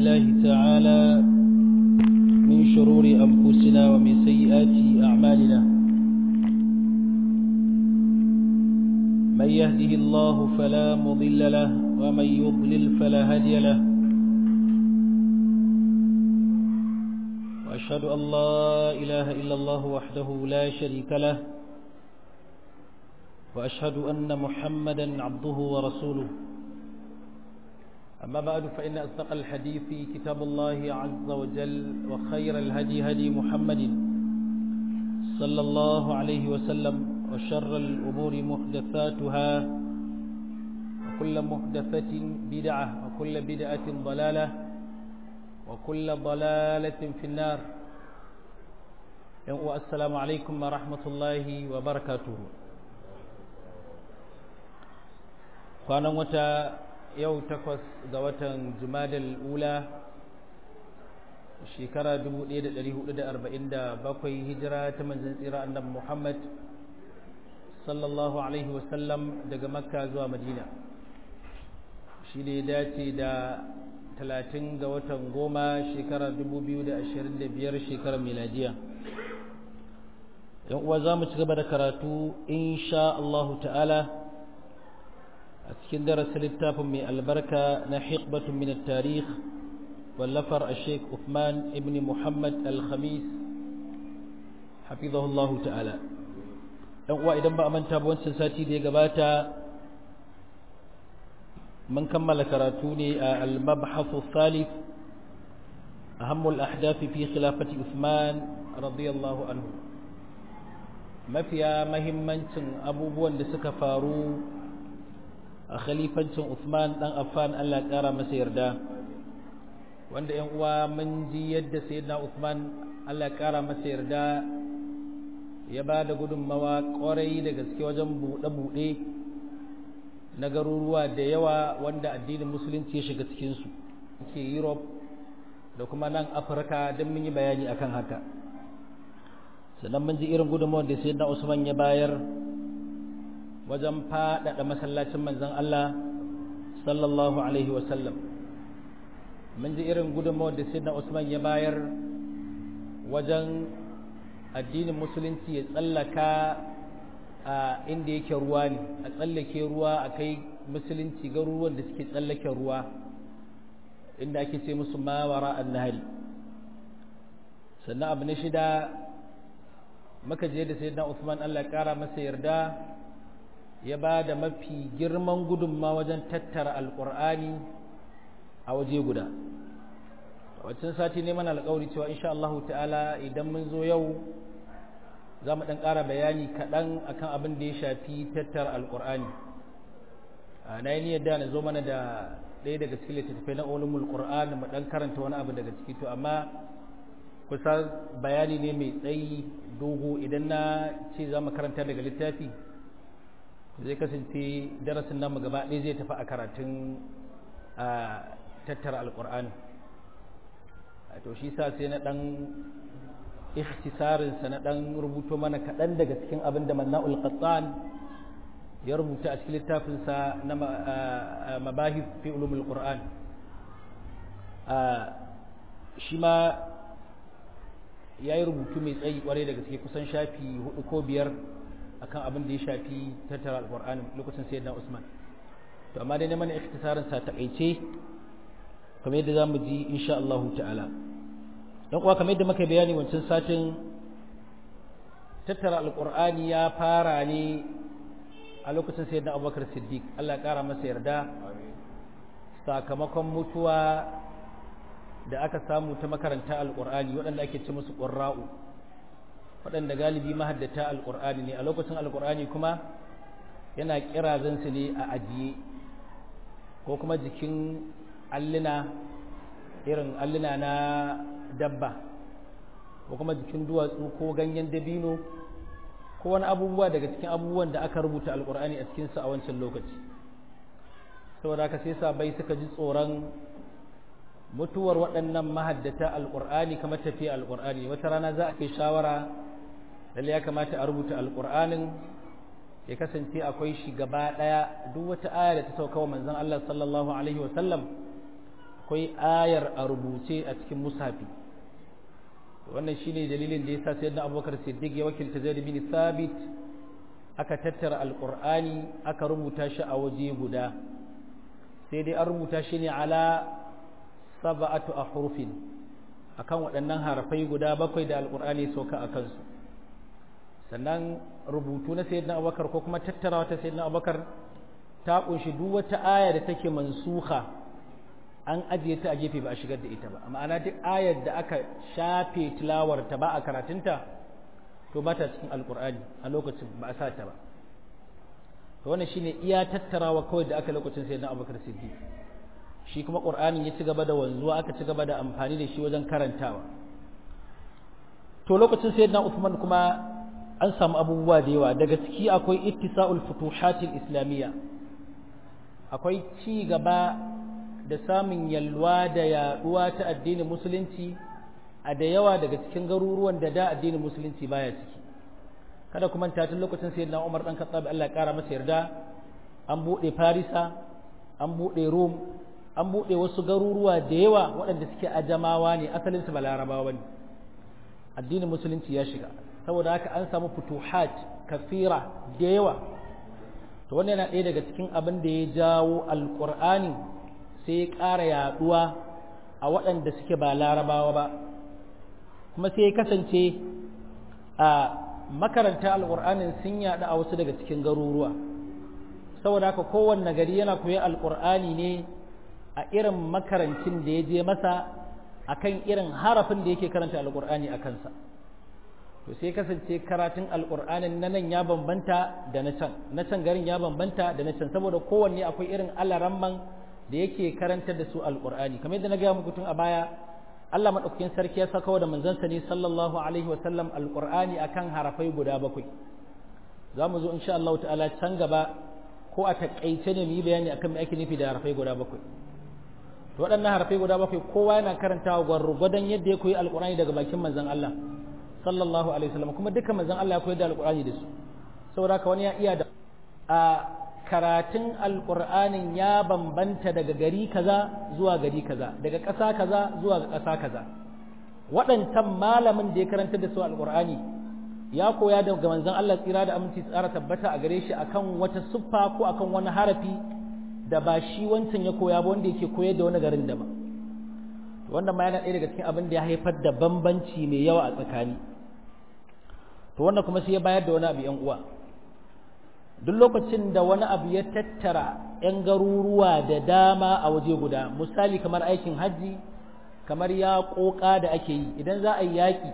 بالله تعالى من شرور أنفسنا ومن سيئات أعمالنا من يهده الله فلا مضل له ومن يضلل فلا هادي له وأشهد أن لا إله إلا الله وحده لا شريك له وأشهد أن محمدا عبده ورسوله أما بعد فإن أصدق الحديث كتاب الله عز وجل وخير الهدي هدي محمد صلى الله عليه وسلم وشر الأمور محدثاتها وكل محدثة بدعة وكل بدعة ضلالة وكل ضلالة في النار والسلام عليكم ورحمة الله وبركاته kwanan wata yau takwas ga watan jumadal ula shekara 1447 hijira ta manzan tsira annabi muhammad sallallahu alaihi wasallam daga makka zuwa madina shi ne dace da 30 ga watan goma shekara 2025 shekarar miladiya yan uwa za mu ci gaba da karatu insha Allahu ta'ala a cikin darasin littafin mai albarka na hikbatun min tarikh wallafar a sheik Uthman ibn Muhammad al-Khamis hafizahullah ta'ala dan uwa idan ba a manta ba wancan sati da ya gabata mun kammala karatu ne a al-mabhasu thalith أهم الأحداث في خلافة عثمان رضي الله عنه mafiya mahimmancin abubuwan da suka faru a khalifancin Uthman dan Affan Allah ƙara masa yarda wanda ƴan uwa mun ji yadda sayyidina Uthman Allah ƙara masa yarda ya ba da gudunmawa ƙwarai da gaske wajen buɗe-buɗe na garuruwa da yawa wanda addinin musulunci ya shiga cikinsu ke Europe da kuma nan Afirka don mun yi bayani akan haka sannan mun ji irin gudunmawar da sayyidina Usman ya bayar wajen faɗaɗa masallacin manzon Allah sallallahu alaihi wasallam mun ji irin gudunmawar da sayyidina Usman ya bayar wajen addinin musulunci ya tsallaka a inda yake ruwa ne a tsallake ruwa a kai musulunci garuruwan da suke tsallake ruwa inda ake ce musu mawara annahari sannan abu na shida maka je da sayyidina Uthman Allah ya kara masa yarda ya ba da mafi girman gudunma wajen tattara alqur'ani a waje guda waccan sati ne mana alƙawari cewa insha Allah ta'ala idan mun zo yau za mu ɗan ƙara bayani kaɗan akan abin da ya shafi tattara alƙur'ani na yi niyyar da na zo mana da ɗaya daga cikin littattafai na ulumul qur'an mu ɗan karanta wani abu daga ciki to amma kusa bayani ne mai tsayi dogo idan na ce za mu karanta daga littafi zai kasance darasin namu gaba ɗaya zai tafi a karatun a tattara alƙur'ani to shi sa sai na ɗan ikhtisarinsa na ɗan rubuto mana kaɗan daga cikin abin da manna'ul qattan ya rubuta a cikin littafinsa na mabahis fi ulumul qur'an shi ma ya yi rubutu mai tsayi kwarai da gaske kusan shafi hudu ko biyar akan abin da ya shafi tattara alƙur'ani lokacin sayyidina usman to amma dai neman ikhtisarin sa takaice kamar yadda zamu ji insha Allah ta'ala dan kuwa kamar yadda muka bayani wancan satin tattara alƙur'ani ya fara ne a lokacin sayyidina Abubakar Siddiq Allah ya kara masa yarda sakamakon mutuwa da aka samu ta makaranta alƙur'ani waɗanda ake ce musu ƙurra'u waɗanda galibi mahaddata alƙur'ani ne a lokacin alƙur'ani kuma yana ƙirazansu ne a ajiye ko kuma jikin alluna irin alluna na dabba ko kuma jikin duwatsu ko ganyen dabino ko wani abubuwa daga cikin abubuwan da aka rubuta alƙur'ani a cikinsu a wancan lokaci saboda haka sai sabai suka ji tsoron mutuwar waɗannan mahaddata alƙur'ani kamar tafiya alƙur'ani wata rana za a kai shawara lalle ya kamata a rubuta alƙur'anin ya kasance akwai shi gaba ɗaya duk wata aya da ta sauka wa manzon Allah sallallahu alaihi wa sallam akwai ayar a rubuce a cikin mushafi wannan shine dalilin da yasa sayyidina abubakar siddiq ya wakilta zaid bin thabit aka tattara alqur'ani aka rubuta shi a waje guda sai dai an rubuta shi ne ala sab'atu ahrufin akan waɗannan harafai guda bakwai da alqur'ani sauka a kansu sannan rubutu na sayyidina abubakar ko kuma tattarawa ta sayyidina abubakar ta kunshi duk wata aya da take mansuha an ajiye ta a gefe ba a shigar da ita ba ma'ana duk ayar da aka shafe tilawar ta ba a karatunta to ba ta cikin alkur'ani a lokacin ba a sa ta ba to wannan shine iya tattarawa kawai da aka lokacin sai na abubakar siddiq shi kuma qur'ani ya ci gaba da wanzuwa aka ci gaba da amfani da shi wajen karantawa to lokacin sayyidina Uthman kuma an samu abubuwa da yawa daga ciki akwai ittisa'ul futuhatil islamiyya akwai ci gaba da samun yalwa da yaduwa ta addinin musulunci a da yawa daga cikin garuruwan da da addinin musulunci baya ciki kada kuma ta tun lokacin sayyidina Umar dan Khattab Allah ya kara masa yarda an bude Farisa an bude Rum an bude wasu garuruwa da yawa waɗanda suke ajamawa ne asalin su ba larabawa ne addinin musulunci ya shiga saboda haka an samu futuhat kafira da yawa to wannan yana ɗaya daga cikin abin da ya jawo alƙur'ani sai ya ƙara yaɗuwa a waɗanda suke ba larabawa ba kuma sai ya kasance a makaranta alƙur'anin sun yaɗu a wasu daga cikin garuruwa saboda haka kowanne gari yana koyi alƙur'ani ne a irin makarancin da ya je masa akan irin harafin da yake karanta alƙur'ani a kansa to sai kasance karatun alƙur'anin na nan ya bambanta da na can na can garin ya bambanta da na can saboda kowanne akwai irin alaramman da yake karantar da su alƙur'ani kamar yadda na gaya muku tun a baya Allah madaukakin sarki ya saka da manzansa ne sallallahu alaihi wa sallam alƙur'ani akan harafai guda bakwai za mu zo insha Allah ta'ala can gaba ko a takaice ne mu yi bayani akan me ake nufi da harafai guda bakwai to waɗannan harafai guda bakwai kowa yana karantawa gwargwadon yadda ya koyi alƙur'ani daga bakin manzon Allah sallallahu alaihi wasallam kuma duka manzon Allah ya koyar da alƙur'ani da su saboda ka wani ya iya da a karatun alƙur'anin ya bambanta daga gari kaza zuwa gari kaza daga ƙasa kaza zuwa ga ƙasa kaza waɗancan malamin da ya karanta da su alƙur'ani ya koya daga manzon Allah tsira da aminci tsara tabbata a gare shi akan wata siffa ko akan wani harafi da ba shi wancan ya koya ba wanda yake koyar da wani garin daban wannan ma yana ɗaya daga cikin abin da ya haifar da bambanci mai yawa a tsakani to wannan kuma sai ya bayar da wani abu yan uwa duk lokacin da wani abu ya tattara yan garuruwa da dama a waje guda misali kamar aikin hajji kamar ya ƙoƙa da ake yi idan za a yi yaƙi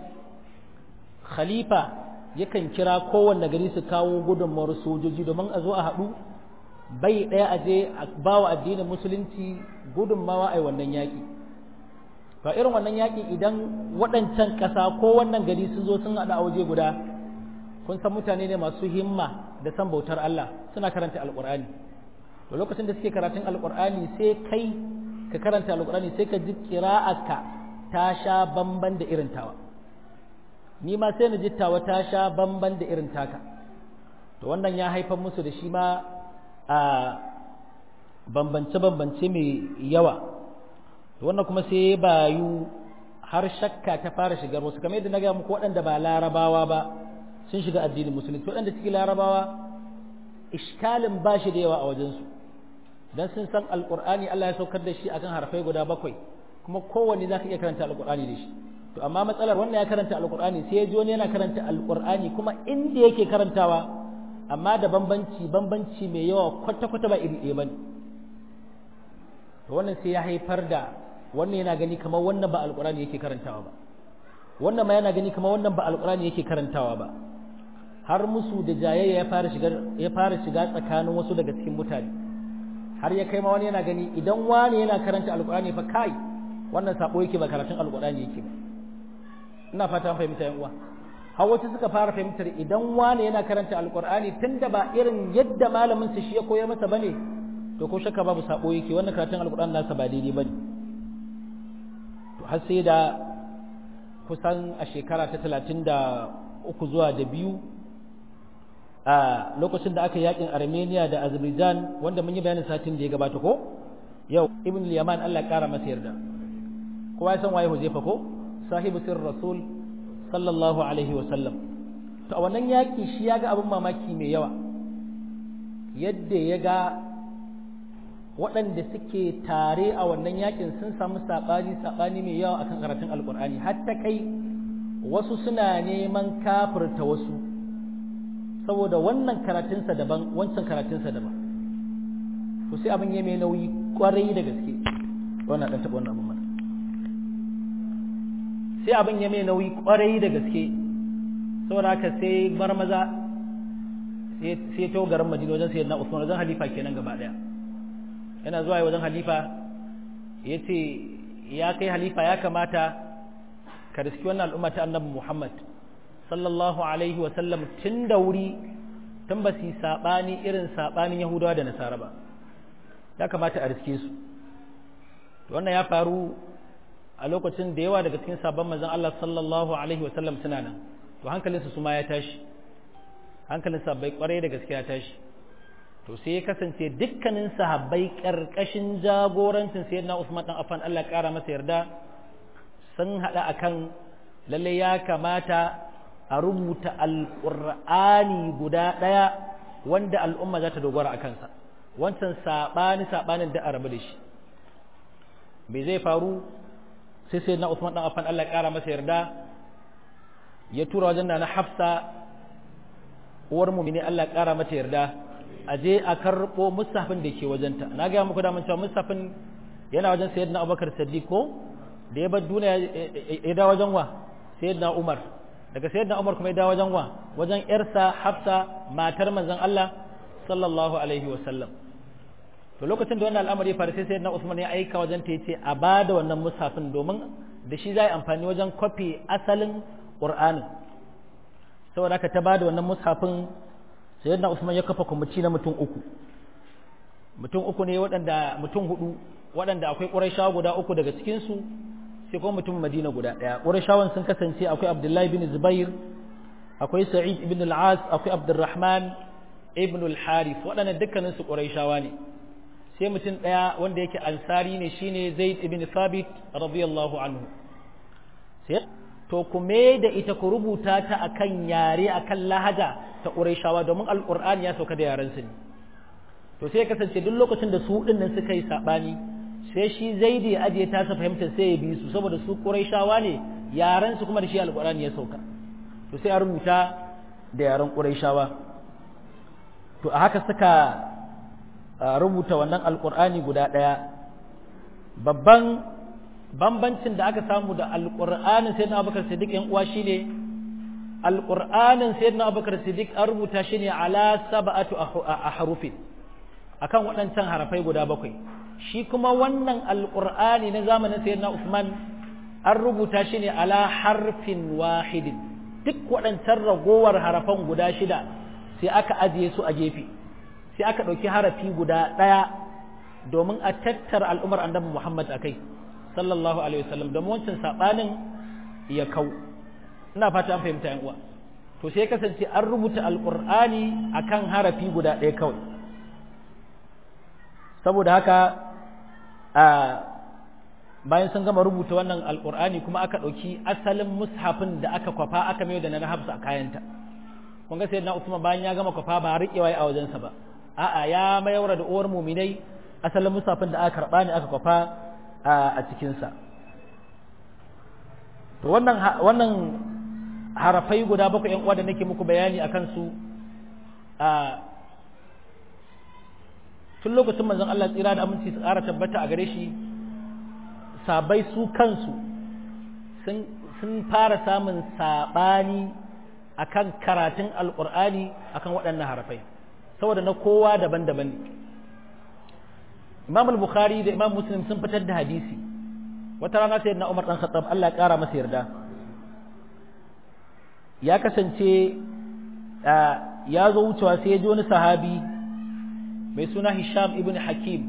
khalifa yakan kira kowanne gari su kawo gudunmawar sojoji domin a zo a haɗu bai ɗaya a je a ba wa addinin musulunci gudunmawa a wannan yaƙi ba irin wannan yaƙi idan waɗancan ƙasa ko wannan gari sun zo sun haɗu a waje guda kun san mutane ne masu himma da san bautar Allah suna karanta alƙur'ani to lokacin da suke karatun alƙur'ani sai kai ka karanta alƙur'ani sai ka ji ƙira'arka ta sha bamban da irin tawa ni ma sai na ji tawa ta sha bamban da irin taka to wannan ya haifar musu da shi ma a bambance-bambance mai yawa wannan kuma sai bayu har shakka ta fara shigar wasu kamar yadda na gaya muku waɗanda ba larabawa ba sun shiga addinin musulunci waɗanda suke larabawa ishkalin ba shi da yawa a wajensu don sun san alƙur'ani Allah ya saukar da shi akan harfai guda bakwai kuma kowanne za ka iya karanta alƙur'ani da shi to amma matsalar wannan ya karanta alƙur'ani sai ya ji wani yana karanta alƙur'ani kuma inda yake karantawa amma da bambanci bambanci mai yawa kwata-kwata ba iri ɗaya ba ne to wannan sai ya haifar da wannan yana gani kamar wannan ba alƙur'ani yake karantawa ba wannan ma yana gani kamar wannan ba alƙur'ani yake karantawa ba har musu da jayayya ya fara shiga ya fara shiga tsakanin wasu daga cikin mutane har ya kai ma wani yana gani idan wani yana karanta alƙur'ani fa kai wannan sabo yake ba karatun alƙur'ani yake ba ina fata an fahimta yan uwa har wasu suka fara fahimtar idan wani yana karanta alkur'ani tunda ba irin yadda malamin sa shi ya koyar masa bane to ko shakka babu sabo yake wannan karatun alkur'ani nasa ba daidai bane to har sai da kusan a shekara ta talatin da uku zuwa da biyu a lokacin da aka yakin armenia da azerbaijan wanda mun yi bayanin satin da ya gabata ko yau ibn yaman Allah kara masa yarda kowa ya san waye huzaifa ko sahibu sir rasul sallallahu alaihi wa sallam to a wannan yaki shi ya ga abin mamaki mai yawa yadda ya ga waɗanda suke tare a wannan yakin sun samu saɓani saɓani mai yawa akan karatun alkur'ani hatta kai wasu suna neman kafirta wasu saboda wannan karatunsa daban wancan karatunsa daban to sai abin ya mai nauyi kwarai da gaske wannan ɗan taɓa wannan abin mana sai abin ya mai nauyi kwarai da gaske saboda haka sai bar maza sai ta garin madina wajen sayyidina usman wajen halifa kenan gaba ɗaya yana zuwa wajen halifa ya ce ya kai halifa ya kamata ka riski wannan al'umma ta annabi Muhammad sallallahu alaihi wa sallam tun da wuri tun ba su saɓani irin saɓanin Yahudawa da Nasara ba ya kamata a riske su wannan ya faru a lokacin da yawa daga cikin sabon manzon Allah sallallahu alaihi wa sallam suna nan to hankalinsu su ma ya tashi hankalin sabbai kwarai da gaskiya ya tashi to sai ya kasance dukkanin sahabbai karkashin jagorancin sayyidina Usman dan Affan Allah kara masa yarda sun hada akan lalle ya kamata a rubuta alqur'ani guda daya wanda al'umma za ta dogara a kansa wancan sabani sabanin da arabu da shi me zai faru sai sayyidina Usman dan Affan Allah kara masa yarda ya tura wajen na Hafsa uwar mu'mini Allah kara mata yarda a je a karɓo musafin da ke wajenta na gaya muku daman cewa musafin yana wajen sayyidina abubakar siddiq ko da ya bar duniya ya dawo wajen wa sayyidina umar daga sayyidina umar kuma ya dawo wajen wa wajen yarsa hafsa matar manzon Allah sallallahu alaihi wa sallam to lokacin da wannan al'amari ya faru sai sayyidina usman ya aika wajen ta yace a bada wannan musafin domin da shi za amfani wajen kwafi asalin qur'anin saboda haka ta bada wannan musafin sayyidina Usman ya kafa kwamiti na mutum uku mutum uku ne waɗanda mutum hudu waɗanda akwai ƙurayshawa guda uku daga cikin su sai kuma mutum Madina guda ɗaya ƙurayshawan sun kasance akwai Abdullahi bin Zubair akwai Sa'id ibn al-As akwai Abdurrahman ibn al-Harith waɗannan dukkanin su ƙurayshawa ne sai mutum ɗaya wanda yake ansari ne shine Zaid ibn Thabit radiyallahu anhu sai to ku da ita ku rubuta ta akan yare akan lahaja ta Qurayshawa domin Alƙur'ani ya sauka da yaren su ne to sai kasance duk lokacin da su din nan suka yi sabani sai shi Zaidi ya ajiye ta sa fahimtar sai ya bi su saboda su Qurayshawa ne yaren su kuma da shi Alƙur'ani ya sauka to sai a rubuta da yaren Qurayshawa to a haka suka rubuta wannan Alƙur'ani guda ɗaya babban bambancin da aka samu da alƙur'anin sayyidina abubakar siddiq yan uwa shine alƙur'anin sayyidina abubakar siddiq an rubuta shi ne ala sab'atu ahrufin akan waɗancan harafai guda bakwai shi kuma wannan alƙur'ani na zamanin sayyidina usman an rubuta shi ne ala harfin wahidin duk waɗancan ragowar harafan guda shida sai aka ajiye su a gefe sai aka ɗauki harafi guda ɗaya domin a tattara al'ummar annabi muhammad a kai sallallahu alaihi wasallam da wancan sabanin ya kau ina fata an fahimta yan uwa to sai kasance an rubuta alqur'ani akan harafi guda ɗaya kawai saboda haka a bayan sun gama rubuta wannan alqur'ani kuma aka ɗauki asalin mushafin da aka kwafa aka mai da na hafsa a kayanta kun ga sayyidina Usman bayan ya gama kwafa ba riƙewa a wajensa ba a'a ya mayar da uwar muminai asalin mushafin da aka karɓa ne aka kwafa a cikinsa to wannan wannan harafai guda bakwai yan uwa da nake muku bayani a kansu a tun lokacin manzon Allah tsira da aminci su ƙara tabbata a gare shi sabai su kansu sun fara samun saɓani akan karatun alƙur'ani akan waɗannan harafai saboda na kowa daban-daban ne Imam al-Bukhari da Imam Muslim sun fitar da hadisi wata rana sai na Umar dan Khattab Allah ya kara masa yarda ya kasance ya zo wucewa sai ya ji wani sahabi mai suna Hisham ibn Hakim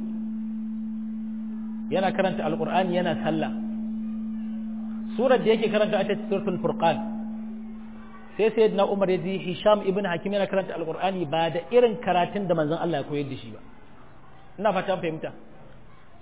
yana karanta alqur'ani yana sallah surar da yake karanta ita ce suratul furqan sai sayyidina Umar ya ji Hisham ibn Hakim yana karanta alqur'ani ba da irin karatun da manzon Allah ya koyar da shi ba ina fatan fahimta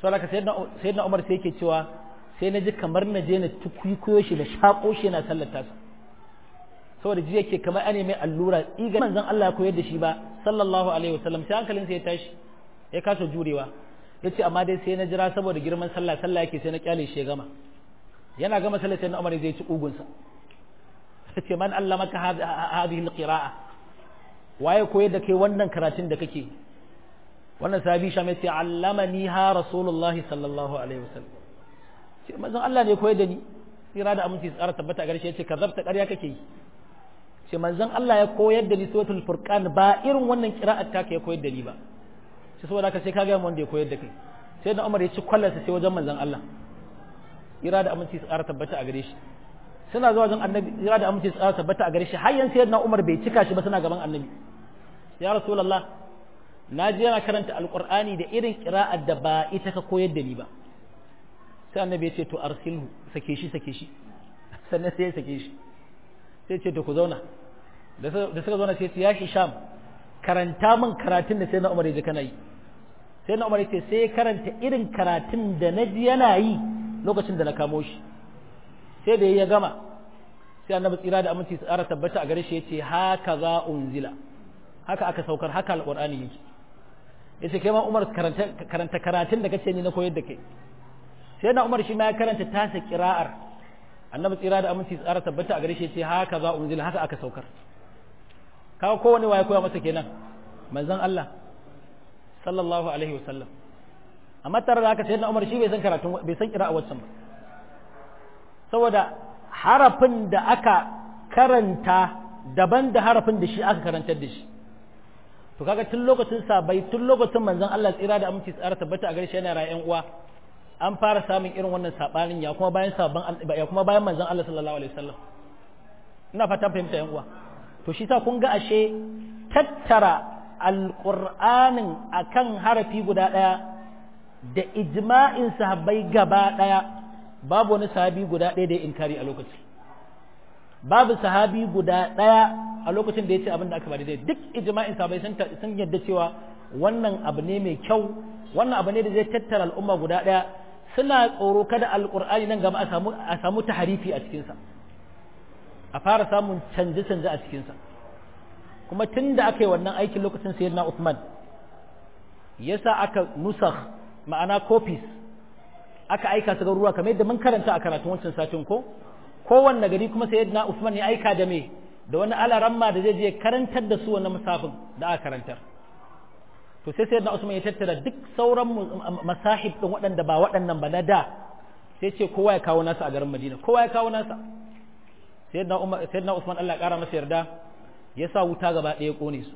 saboda ka sayyidina Umar sai yake cewa sai na ji kamar na je na tukuyo shi da shako shi yana sallar tasa saboda ji yake kamar ane mai allura iga manzon Allah ya koyar da shi ba sallallahu alaihi wasallam sai hankalin sai ya tashi ya kasa jurewa yace amma dai sai na jira saboda girman sallah sallah yake sai na kyale shi ya gama yana gama sallar sai na Umar zai ci ugun sa yace man allamaka hadhihi alqira'a waye koyar da kai wannan karatun da kake wannan sahabi sham yace allamani ha rasulullahi sallallahu alaihi wasallam ce manzon Allah ne koyar da ni tsira da aminci tsara tabbata a garshe yace kazabta ƙarya kake yi ce manzon Allah ya koyar da ni suratul furqan ba irin wannan qira'at ta ya koyar da ni ba sai saboda haka sai ka ga wanda ya koyar da kai sai da Umar ya ci kwallarsa sai wajen manzon Allah tsira da aminci tsara tabbata a gare shi suna zuwa wajen annabi tsira da aminci tsara tabbata a gare shi har yanzu sayyidina Umar bai cika shi ba suna gaban annabi ya rasulullah na je yana karanta alqur'ani da irin qira'ar da ba ita ka koyar da ni ba sai annabi ya ce to arsilhu sake shi sake shi sannan sai ya sake shi sai ce to ku zauna da suka zauna sai ya hisham karanta min karatun da sai na umar ya kana yi sai na umar ya ce sai karanta irin karatun da na ji yana yi lokacin da na kamo shi sai da ya gama sai annabi tsira da aminci tsara tabbata a gare shi ya ce haka za unzila haka aka saukar haka alqur'ani yake yace kai ma umar karanta karatun da kace ni na koyar da kai sai na umar shi ma ya karanta tasa kira'ar annabi tsira da aminci tsara tabbata a gare shi ce haka za unzila haka aka saukar kawo kowane waye koya masa kenan manzon Allah sallallahu alaihi wasallam amma tare da haka sai na umar shi bai san karatu bai san kira'a waccan ba saboda harafin da aka karanta daban da harafin da shi aka karantar da shi to kaga tun lokacin sabai tun lokacin manzon Allah tsira da aminci tsara tabbata a gare shi yana rayuwar uwa an fara samun irin wannan sabanin ya kuma bayan sabon ya kuma bayan manzon Allah sallallahu alaihi wasallam ina fata fahimta yan uwa to shi sa kun ga ashe tattara alqur'anin akan harafi guda daya da ijma'in sahabbai gaba daya babu wani sahabi guda daya da ya inkari a lokaci babu sahabi guda daya a lokacin da ya ce abin da aka ba daidai duk ijma'in sahabbai sun yadda cewa wannan abu ne mai kyau wannan abu ne da zai tattara al'umma guda daya suna tsoro kada alkur'ani nan gaba a samu a samu taharifi a cikinsa a fara samun canje-canje a cikinsa kuma tun da aka yi wannan aikin lokacin sayyidina Uthman yasa aka nusakh ma'ana copies aka aika su garuruwa kamar yadda mun karanta a karatun wancan satin ko kowanne gari kuma sayyidina Uthman ya aika da me da wani alaramma da zai je karantar da su wannan musafin da aka karantar to sai sayyidina Usman ya tattara duk sauran masahib din waɗanda ba waɗannan ba na da sai ce kowa ya kawo nasa a garin Madina kowa ya kawo nasa sayyidina Umar sayyidina Usman Allah ƙara masa yarda ya sa wuta gaba ɗaya kone su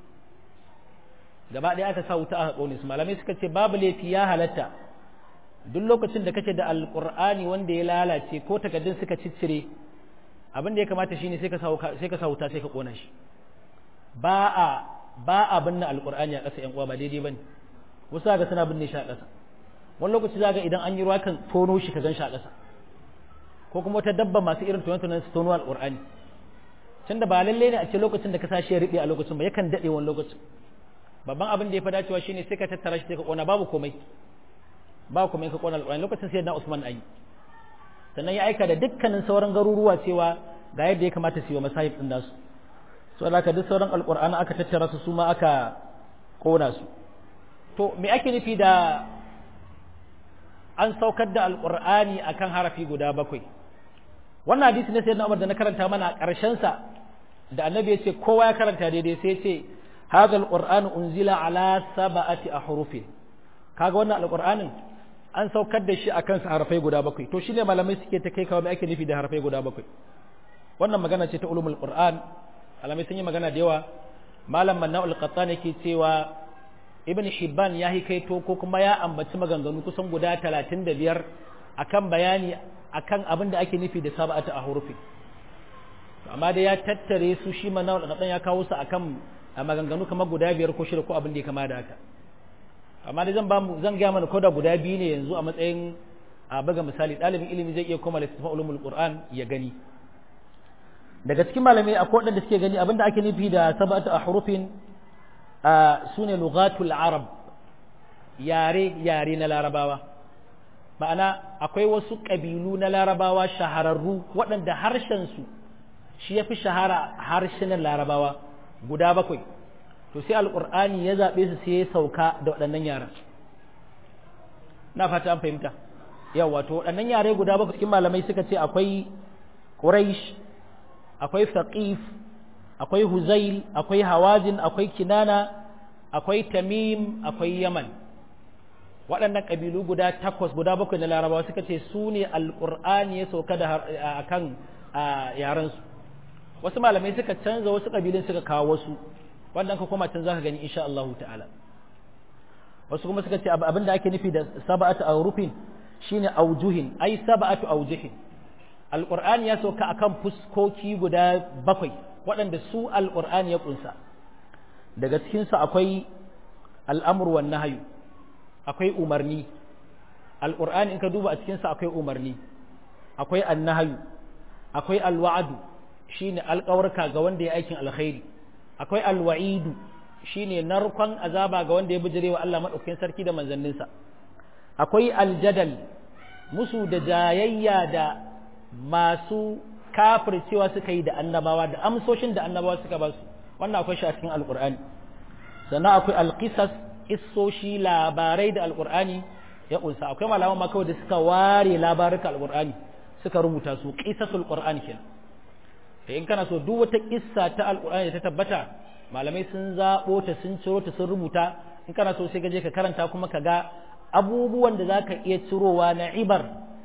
gaba ɗaya aka sa wuta aka kone su malamai suka ce babu laifi ya halatta duk lokacin da kake da alqur'ani wanda ya lalace ko takaddun suka ciccire abin da ya kamata shine sai ka sa sai ka sa wuta sai ka kona shi ba a ba a binne alkur'ani a ƙasa yan uwa ba daidai bane wasu ga suna binne shi a ƙasa wani lokaci zaga idan an yi ruwa kan tono shi ka gan shi a ƙasa ko kuma wata dabba masu irin tunan tunan su tono alkur'ani tun da ba lalle ne a ce lokacin da ka sa shi ya riɓe a lokacin ba yakan daɗe wani lokacin babban abin da ya fi dacewa shine sai ka tattara shi sai ka ƙona babu komai ba komai ka ƙona alkur'ani lokacin sai na Usman ayi sannan ya aika da dukkanin sauran garuruwa cewa ga yadda ya kamata su yi wa masahib ɗin nasu so da duk sauran alƙur'ani aka tattara su su ma aka ƙona su to me ake nufi da an saukar da alƙur'ani akan harafi guda bakwai wannan hadisi ne sai na Umar da na karanta mana ƙarshen sa da annabi ya ce kowa ya karanta daidai sai ya ce hadha alqur'anu unzila ala sab'ati ahrufin kaga wannan alqur'anin an saukar da shi akan sa harafai guda bakwai to shine malamai suke ta kai kawo me ake nufi da harafai guda bakwai wannan magana ce ta ulumul qur'an malamai sun yi magana da yawa malam manna'ul qattan yake cewa ibn hibban ya hikaito ko kuma ya ambaci maganganu kusan guda 35 akan bayani akan abin da ake nufi da sab'atu a hurufi amma da ya tattare su shi manna'ul qattan ya kawo su akan maganganu kamar guda biyar ko shida ko abin da ya kama da haka amma da zan ba mu zan ga mana koda guda biyu ne yanzu a matsayin a baga misali ɗalibin ilimi zai iya koma littafin ulumul qur'an ya gani daga cikin malamai akwai waɗanda suke gani abinda ake nufi da sab'atu ahrufin sune lughatul arab yare-yare na larabawa ma'ana akwai wasu ƙabilu na larabawa shahararru waɗanda harshensu shi ya fi shahara harshenan larabawa guda bakwai to sai alƙur'ani ya zaɓe su sai ya sauka da waɗannan yaran na fata an fahimta yau wato waɗannan yare guda bakwai cikin malamai suka ce akwai ƙuraish akwai faƙif akwai huzail akwai hawazin akwai kinana akwai tamim akwai yaman waɗannan ƙabilu guda takwas guda bakwai na larabawa suka ce su ne alƙur'ani ya sauka da a kan yarensu wasu malamai suka canza wasu ƙabilun suka kawo wasu wannan ka koma can za ka gani insha Allah ta'ala wasu kuma suka ce abin da ake nufi da saba'atu aurufin shine aujuhin ai saba'atu aujuhin alƙur'ani ya sauka akan fuskoki guda bakwai waɗanda su alƙur'ani ya ƙunsa daga cikinsu akwai al'amur wan nahayu akwai umarni alƙur'ani in ka duba a cikinsa akwai umarni akwai annahayu akwai alwa'adu shine alƙawarka ga wanda ya aikin alkhairi akwai alwa'idu shine narkon azaba ga wanda ya bijire wa Allah madaukakin sarki da manzanninsa akwai aljadal musu da jayayya da masu kafircewa suka yi da annabawa da amsoshin da annabawa suka ba su wannan akwai shi a cikin alƙur'ani sannan akwai alƙisas kissoshi labarai da alkur'ani ya kunsa akwai malaman ma kawai da suka ware labaruka alkur'ani suka rubuta su qisasul qur'ani kenan da in kana so duk wata kissa ta alkur'ani da ta tabbata malamai sun zabo ta sun ciro ta sun rubuta in kana so sai ka je ka karanta kuma ka ga abubuwan da zaka iya cirowa na ibar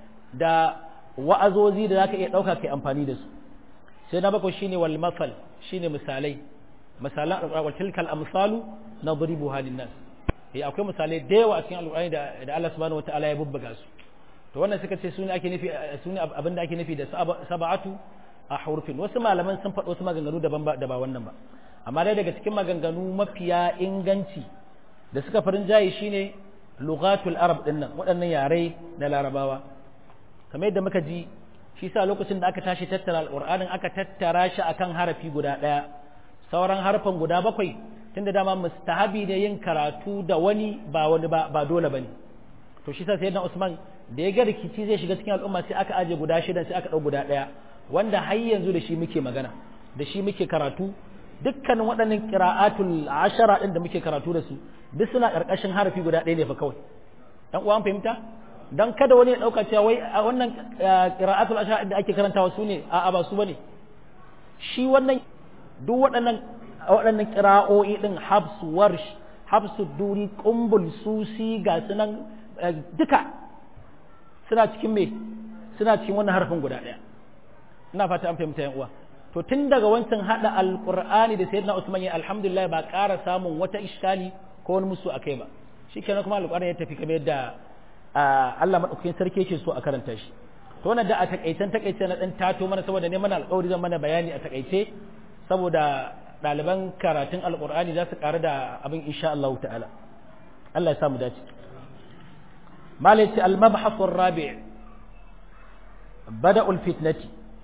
da wa'azozi da zaka iya dauka kai amfani da su sai na bakwai shine wal masal shine misalai misalan wa tilkal amsalu nadribuha lin nas eh akwai misalai da yawa a cikin alƙur'ani da da Allah subhanahu wataala ya bubbuga su to wannan suka ce sune ake nufi sune abin da ake nufi da sab'atu a hurufin wasu malaman sun faɗo wasu maganganu daban ba da ba wannan ba amma dai daga cikin maganganu mafiya inganci da suka farin jayi shine lughatul arab dinnan waɗannan yare na larabawa kamar yadda muka ji shi sa lokacin da aka tashi tattara alƙur'anin aka tattara shi akan harafi guda ɗaya sauran harfan guda bakwai tunda dama mustahabi ne yin karatu da wani ba wani ba ba dole bane to shi sa sayyidina Usman da ya ga rikici zai shiga cikin al'umma sai aka aje guda shida sai aka dau guda daya wanda har yanzu da shi muke magana da shi muke karatu dukkanin waɗannan qira'atul ashara din da muke karatu da su duk suna karkashin harafi guda ɗaya ne fa kawai dan uwan fahimta dan kada wani ya dauka cewa wai wannan qira'atul ashara da ake karantawa su ne a'a ba su bane shi wannan duk waɗannan waɗannan ƙira'o'i ɗin habsu warsh habsu duri ƙumbul susi ga sunan duka suna cikin me suna cikin wannan harfin guda ɗaya ina fata an fahimta yan uwa to tun daga wancan hada alqur'ani da sayyidina usman ya alhamdulillah ba ƙara samun wata iskali ko wani musu akai ba shikenan kuma alqur'ani ya tafi kamar yadda Allah madaukakin sarki yake so a karanta shi to wannan da a takaitan takaice na dan tato mana saboda ne mana alƙawari zan mana bayani a takaice saboda ɗaliban karatun alƙur'ani za su ƙaru da abin insha Allah ta'ala Allah ya samu dace malaci al-mabhasu rabi' bada'ul fitnati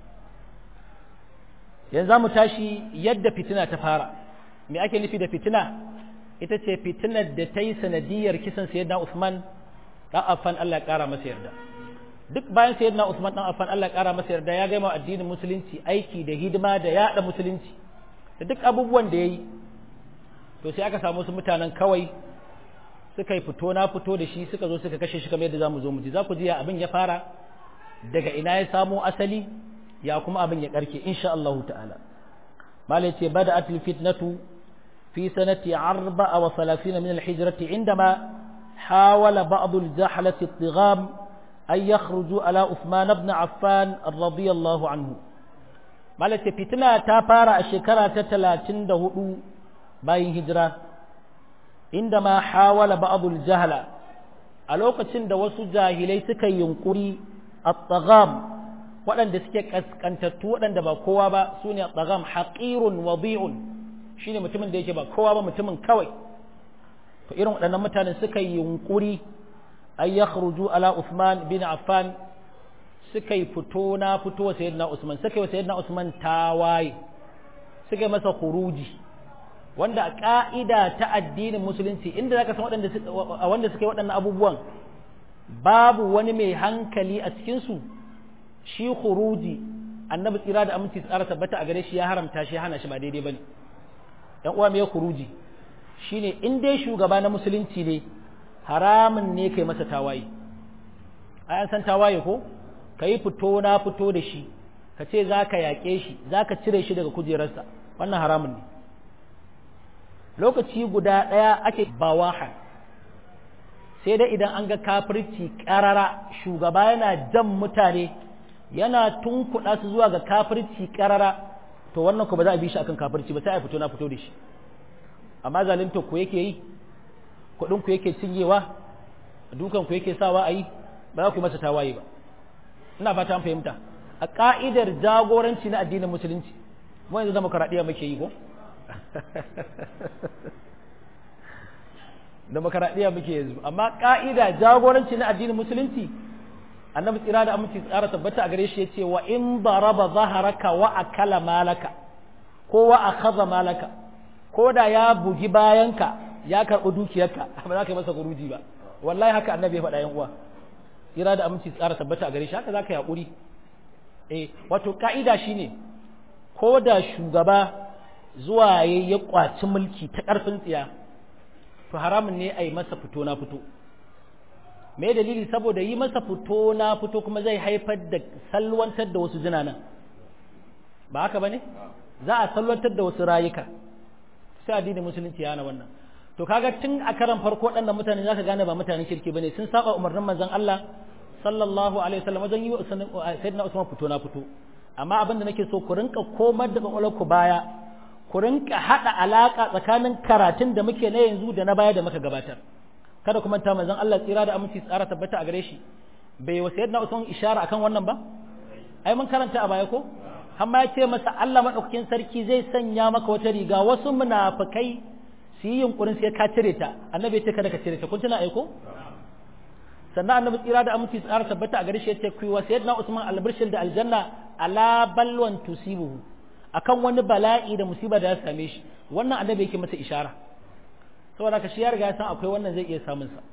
yanzu za mu tashi yadda fitina ta fara me ake nufi da fitina ita ce fitinar da ta yi sanadiyar kisan sayyidina Usman dan Affan Allah ya ƙara masa yarda duk bayan sayyidina Usman dan Affan Allah ya ƙara masa yarda ya gama addinin musulunci aiki da hidima da yada musulunci da duk abubuwan da ya yi to sai aka samu su mutanen kawai suka yi fito na fito da shi suka zo suka kashe shi kamar yadda za mu zo mu ji za ku ji ya abin ya fara daga ina ya samo asali ya kuma abin ya karke insha Allah ta'ala malai ce bada atil fitnatu fi sanati arba'a wa salafina min al-hijrati indama حاول بعض الجحلة الطغام أن يخرجوا على عثمان بن عفان رضي الله عنه malaka fitina ta fara a shekara ta talatin da hudu bayan hijira inda ma hawala ba'dul jahala a lokacin da wasu jahilai suka yunkuri at-tagham waɗanda suke kaskantattu waɗanda ba kowa ba sune at-tagham haqirun wadi'un shine mutumin da yake ba kowa ba mutumin kawai to irin waɗannan mutanen suka yunkuri ay yakhruju ala Uthman bin Affan suka yi fito na fito wa sayyidina Usman suka yi wa sayyidina Usman tawaye suka yi masa khuruji wanda a ƙa'ida ta addinin musulunci inda zaka san waɗanda wanda suka yi waɗannan abubuwan babu wani mai hankali a cikinsu shi khuruji annabi tsira da aminci tsara tabbata a gare shi ya haramta shi hana shi ba daidai bane yan uwa me khuruji shine in dai shugaba na musulunci ne haramun ne kai masa tawaye ai an san tawaye ko kai fito na fito da shi ka ce za ka yaƙe shi za ka cire shi daga kujerarsa wannan haramun ne lokaci guda ɗaya ake bawahan sai dai idan an ga kafirci ƙarara shugaba yana jan mutane yana tunkuɗa su zuwa ga kafirci ƙarara to wannan ku ba za a bi shi akan kafirci ba sai a fito na fito da shi amma zalunta ku yake yi kuɗin ku yake cinyewa dukan ku yake sawa a yi ba za ku yi masa tawaye ba ina fata an fahimta a ka'idar jagoranci na addinin musulunci mu yanzu zama karaɗiya muke yi ko demokaradiyya muke yanzu amma ka'ida jagoranci na addinin musulunci annabi tsira da aminci tsara tabbata a gare shi yace wa in daraba zaharaka wa akala malaka ko wa akhadha malaka ko da ya bugi bayanka ya karɓi dukiyarka ba za ka yi masa guruji ba wallahi haka annabi ya faɗa yan uwa tsira da aminci tsara tabbata a gare shi haka za ka yi haƙuri eh wato ka'ida shine ko da shugaba zuwa ya kwaci mulki ta ƙarfin tsiya to haramun ne a yi masa fito na fito me dalili saboda yi masa fito na fito kuma zai haifar da salwantar da wasu jinanan ba haka ba ne za a salwantar da wasu rayuka sai addinin musulunci ya hana wannan to kaga tun a karan farko ɗan mutane za ka gane ba mutanen kirki ba ne sun saba umarnin manzon Allah sallallahu alaihi wasallam wajen yi wa sayyidina Usman fito na fito amma abin da nake so ku rinka komar da ku baya ku rinka haɗa alaƙa tsakanin karatun da muke na yanzu da na baya da muka gabatar kada ku manta manzon Allah tsira da aminci tsara tabbata a gare shi bai wa sayyidina Usman ishara akan wannan ba ai mun karanta a baya ko amma ya ce masa Allah madaukakin sarki zai sanya maka wata riga wasu munafikai su yi yunkurin sai ka cire ta annabi ya ce kada ka cire ta kun tuna aiko sannan annabi tsira da aminci tsara tabbata a gare shi ya ce ku wa sayyidina Usman albirshil da aljanna ala balwan tusibuhu akan wani bala'i da musiba da ya same shi wannan annabi yake masa ishara saboda ka shi ya riga ya san akwai wannan zai iya samun sa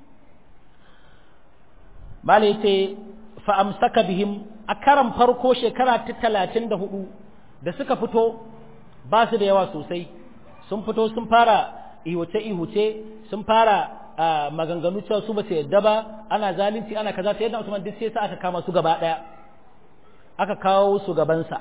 bala yace fa amsaka bihim a karan farko shekara ta 34 da suka fito ba su da yawa sosai sun fito sun fara ihuce ihuce sun fara maganganu cewa su ba su yadda ba ana zalunci ana kaza sai yadda Usman duk sai sa aka kama su gaba daya aka kawo su gabansa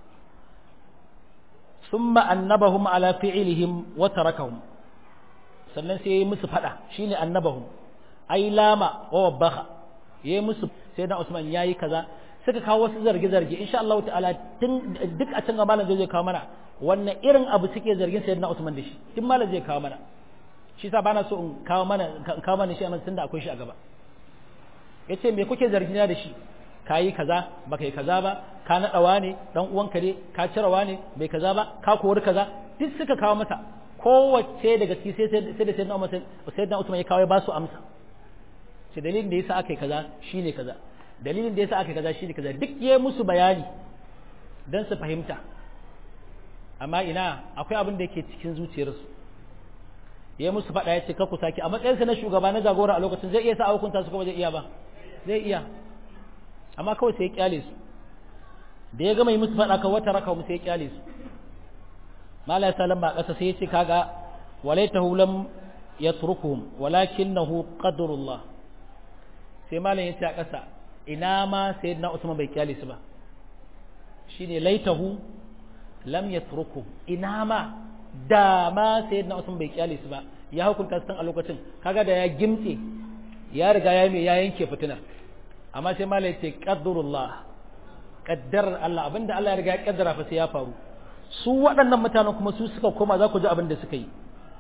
ثم annabahum ala fi'lihim wa tarakahum sannan sai yayi musu fada shine annabahum ai lama wa wabaha yayi musu sai da Usman yayi kaza suka kawo wasu zarge zarge insha Allah ta'ala tun duk a can malam zai kawo mana wannan irin abu suke zargin sayyidina Usman da shi tun malam zai kawo mana shi sa bana so in kawo mana kawo mana shi a tunda akwai shi a gaba yace me kuke zargina da shi ka yi kaza ba kai kaza ba ka naɗawa ne ɗan uwanka ne ka cirawa ne bai kaza ba ka kori kaza duk suka kawo masa kowace daga ciki sai sai da sayyidina Umar sayyidina Usman ya kawo ya ba su amsa sai dalilin da yasa aka yi kaza shine kaza dalilin da yasa aka yi kaza shine kaza duk yayi musu bayani dan su fahimta amma ina akwai abin da yake cikin zuciyarsu yayi musu faɗa ya ce ka ku saki a matsayinsa na shugaba na jagora a lokacin zai iya sa hukunta su kuma zai iya ba zai iya amma kawai sai ya kyale su da ya gama yi musu faɗa kan wata raka sai ya kyale su mala ya lamba ƙasa sai ya ce kaga walaitahu lam yatrukuhum walakinahu qadrullah sai malam ya ce a ƙasa ina ma sayyidina Usman bai kyale su ba shine laitahu lam yatrukuhum ina ma da ma sayyidina Usman bai kyale su ba ya hukunta su a lokacin kaga da ya gimtse ya riga ya mai ya yanke fitinar amma sai mala ya ce ƙaddarullah ƙaddarar Allah abinda Allah ya riga ya ƙaddara fa sai ya faru su waɗannan mutanen kuma su suka koma za ku ji abin da suka yi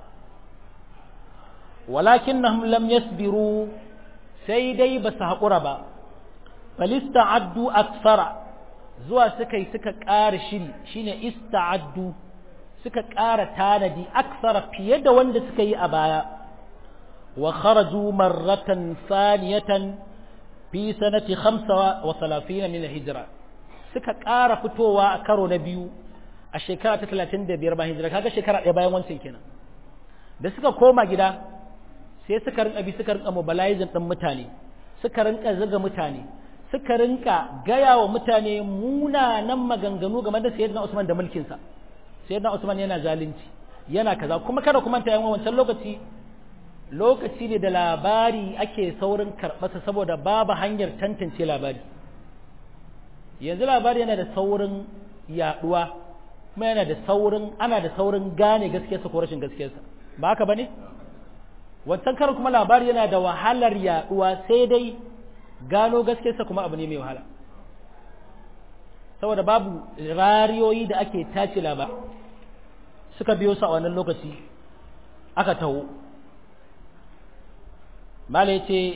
walakin na lam yasbiru sai dai ba su haƙura ba balista addu aksara zuwa suka yi suka ƙara shiri shine ista'addu suka ƙara tanadi aksara fiye da wanda suka yi a baya wa kharaju marratan saniyatan fi sanati khamsa wa salafina min hijira suka ƙara fitowa a karo na biyu a shekara ta talatin da biyar bayan hijira kaga shekara ɗaya bayan wancan kenan da suka koma gida sai suka rinka bi suka rinka mobilizing din mutane suka rinka zaga mutane suka rinka gaya wa mutane munanan maganganu game da sayyidina Usman da mulkinsa sayyidina Usman yana zalunci yana kaza kuma kada kuma ta yawan wancan lokaci lokaci ne da labari ake saurin karɓarsa saboda babu hanyar tantance labari yanzu labari yana da saurin yaduwa kuma yana da saurin ana da saurin gane gaskiyarsa ko rashin gaskiyarsa ba haka bane wancan karin kuma labari yana da wahalar yaduwa sai dai gano gaskiyarsa kuma abu ne mai wahala saboda babu rariyoyi da ake tace labar suka biyo su a wannan lokaci aka taho mala ya ce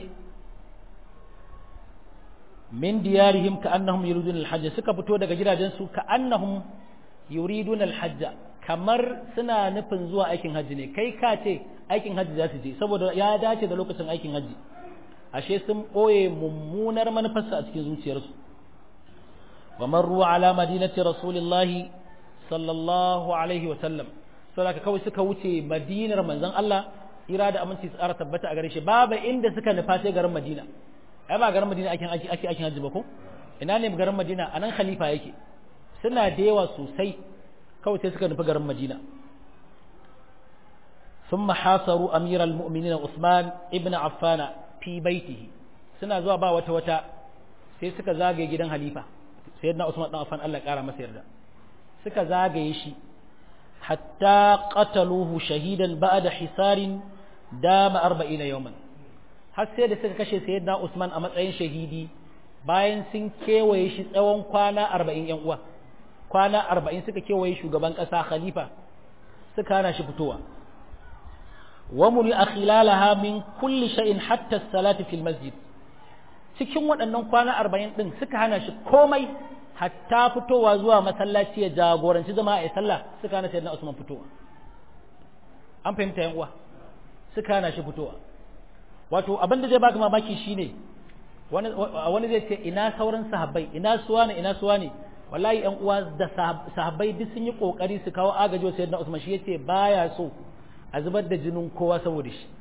min diyarihim ka annahum yuridun alhajj suka fito daga gidajensu ka annahum yuridun alhajj kamar suna nufin zuwa aikin hajji ne kai ka ce aikin hajji za su je saboda ya dace da lokacin aikin hajji ashe sun ɓoye mummunar manufarsa a cikin zuciyarsu wa marru ala madinati rasulillahi sallallahu alaihi wa sallam saboda kawai suka wuce madinar manzon Allah ira da aminci tsara tabbata a gare shi babu inda suka nufa sai garin Madina ai ba garin Madina ake ake ake aikin hajji ba ko ina ne garin Madina anan khalifa yake suna da yawa sosai kawai sai suka nufi garin Madina ثم حاصروا أمير المؤمنين عثمان ابن عفان في بيته suna zuwa ba wata wata sai suka zagaye gidan halifa sayyidina Usman dan Affan Allah kara masa yarda suka zagaye shi hatta qataluhu shahidan ba'da hisarin dama 40 yawman har sai da suka kashe sayyidina Usman a matsayin shahidi bayan sun kewaye shi tsawon kwana 40 yan uwa kwana 40 suka kewaye shugaban kasa khalifa suka hana shi fitowa وملئ خلالها من كل شيء حتى الصلاة في المسجد cikin waɗannan kwana arba'in ɗin suka hana shi komai hatta fitowa zuwa masallaci ya jagoranci zama a sallah suka hana sayyidina Usman fitowa an fahimta yan uwa suka hana shi fitowa wato abin da zai baka mamaki shine wani wani zai ce ina sauran sahabbai ina suwa ne ina suwa ne wallahi yan uwa da sahabbai duk sun yi kokari su kawo agaji wa sayyidina Usman shi yace baya so a zubar da jinin kowa saboda shi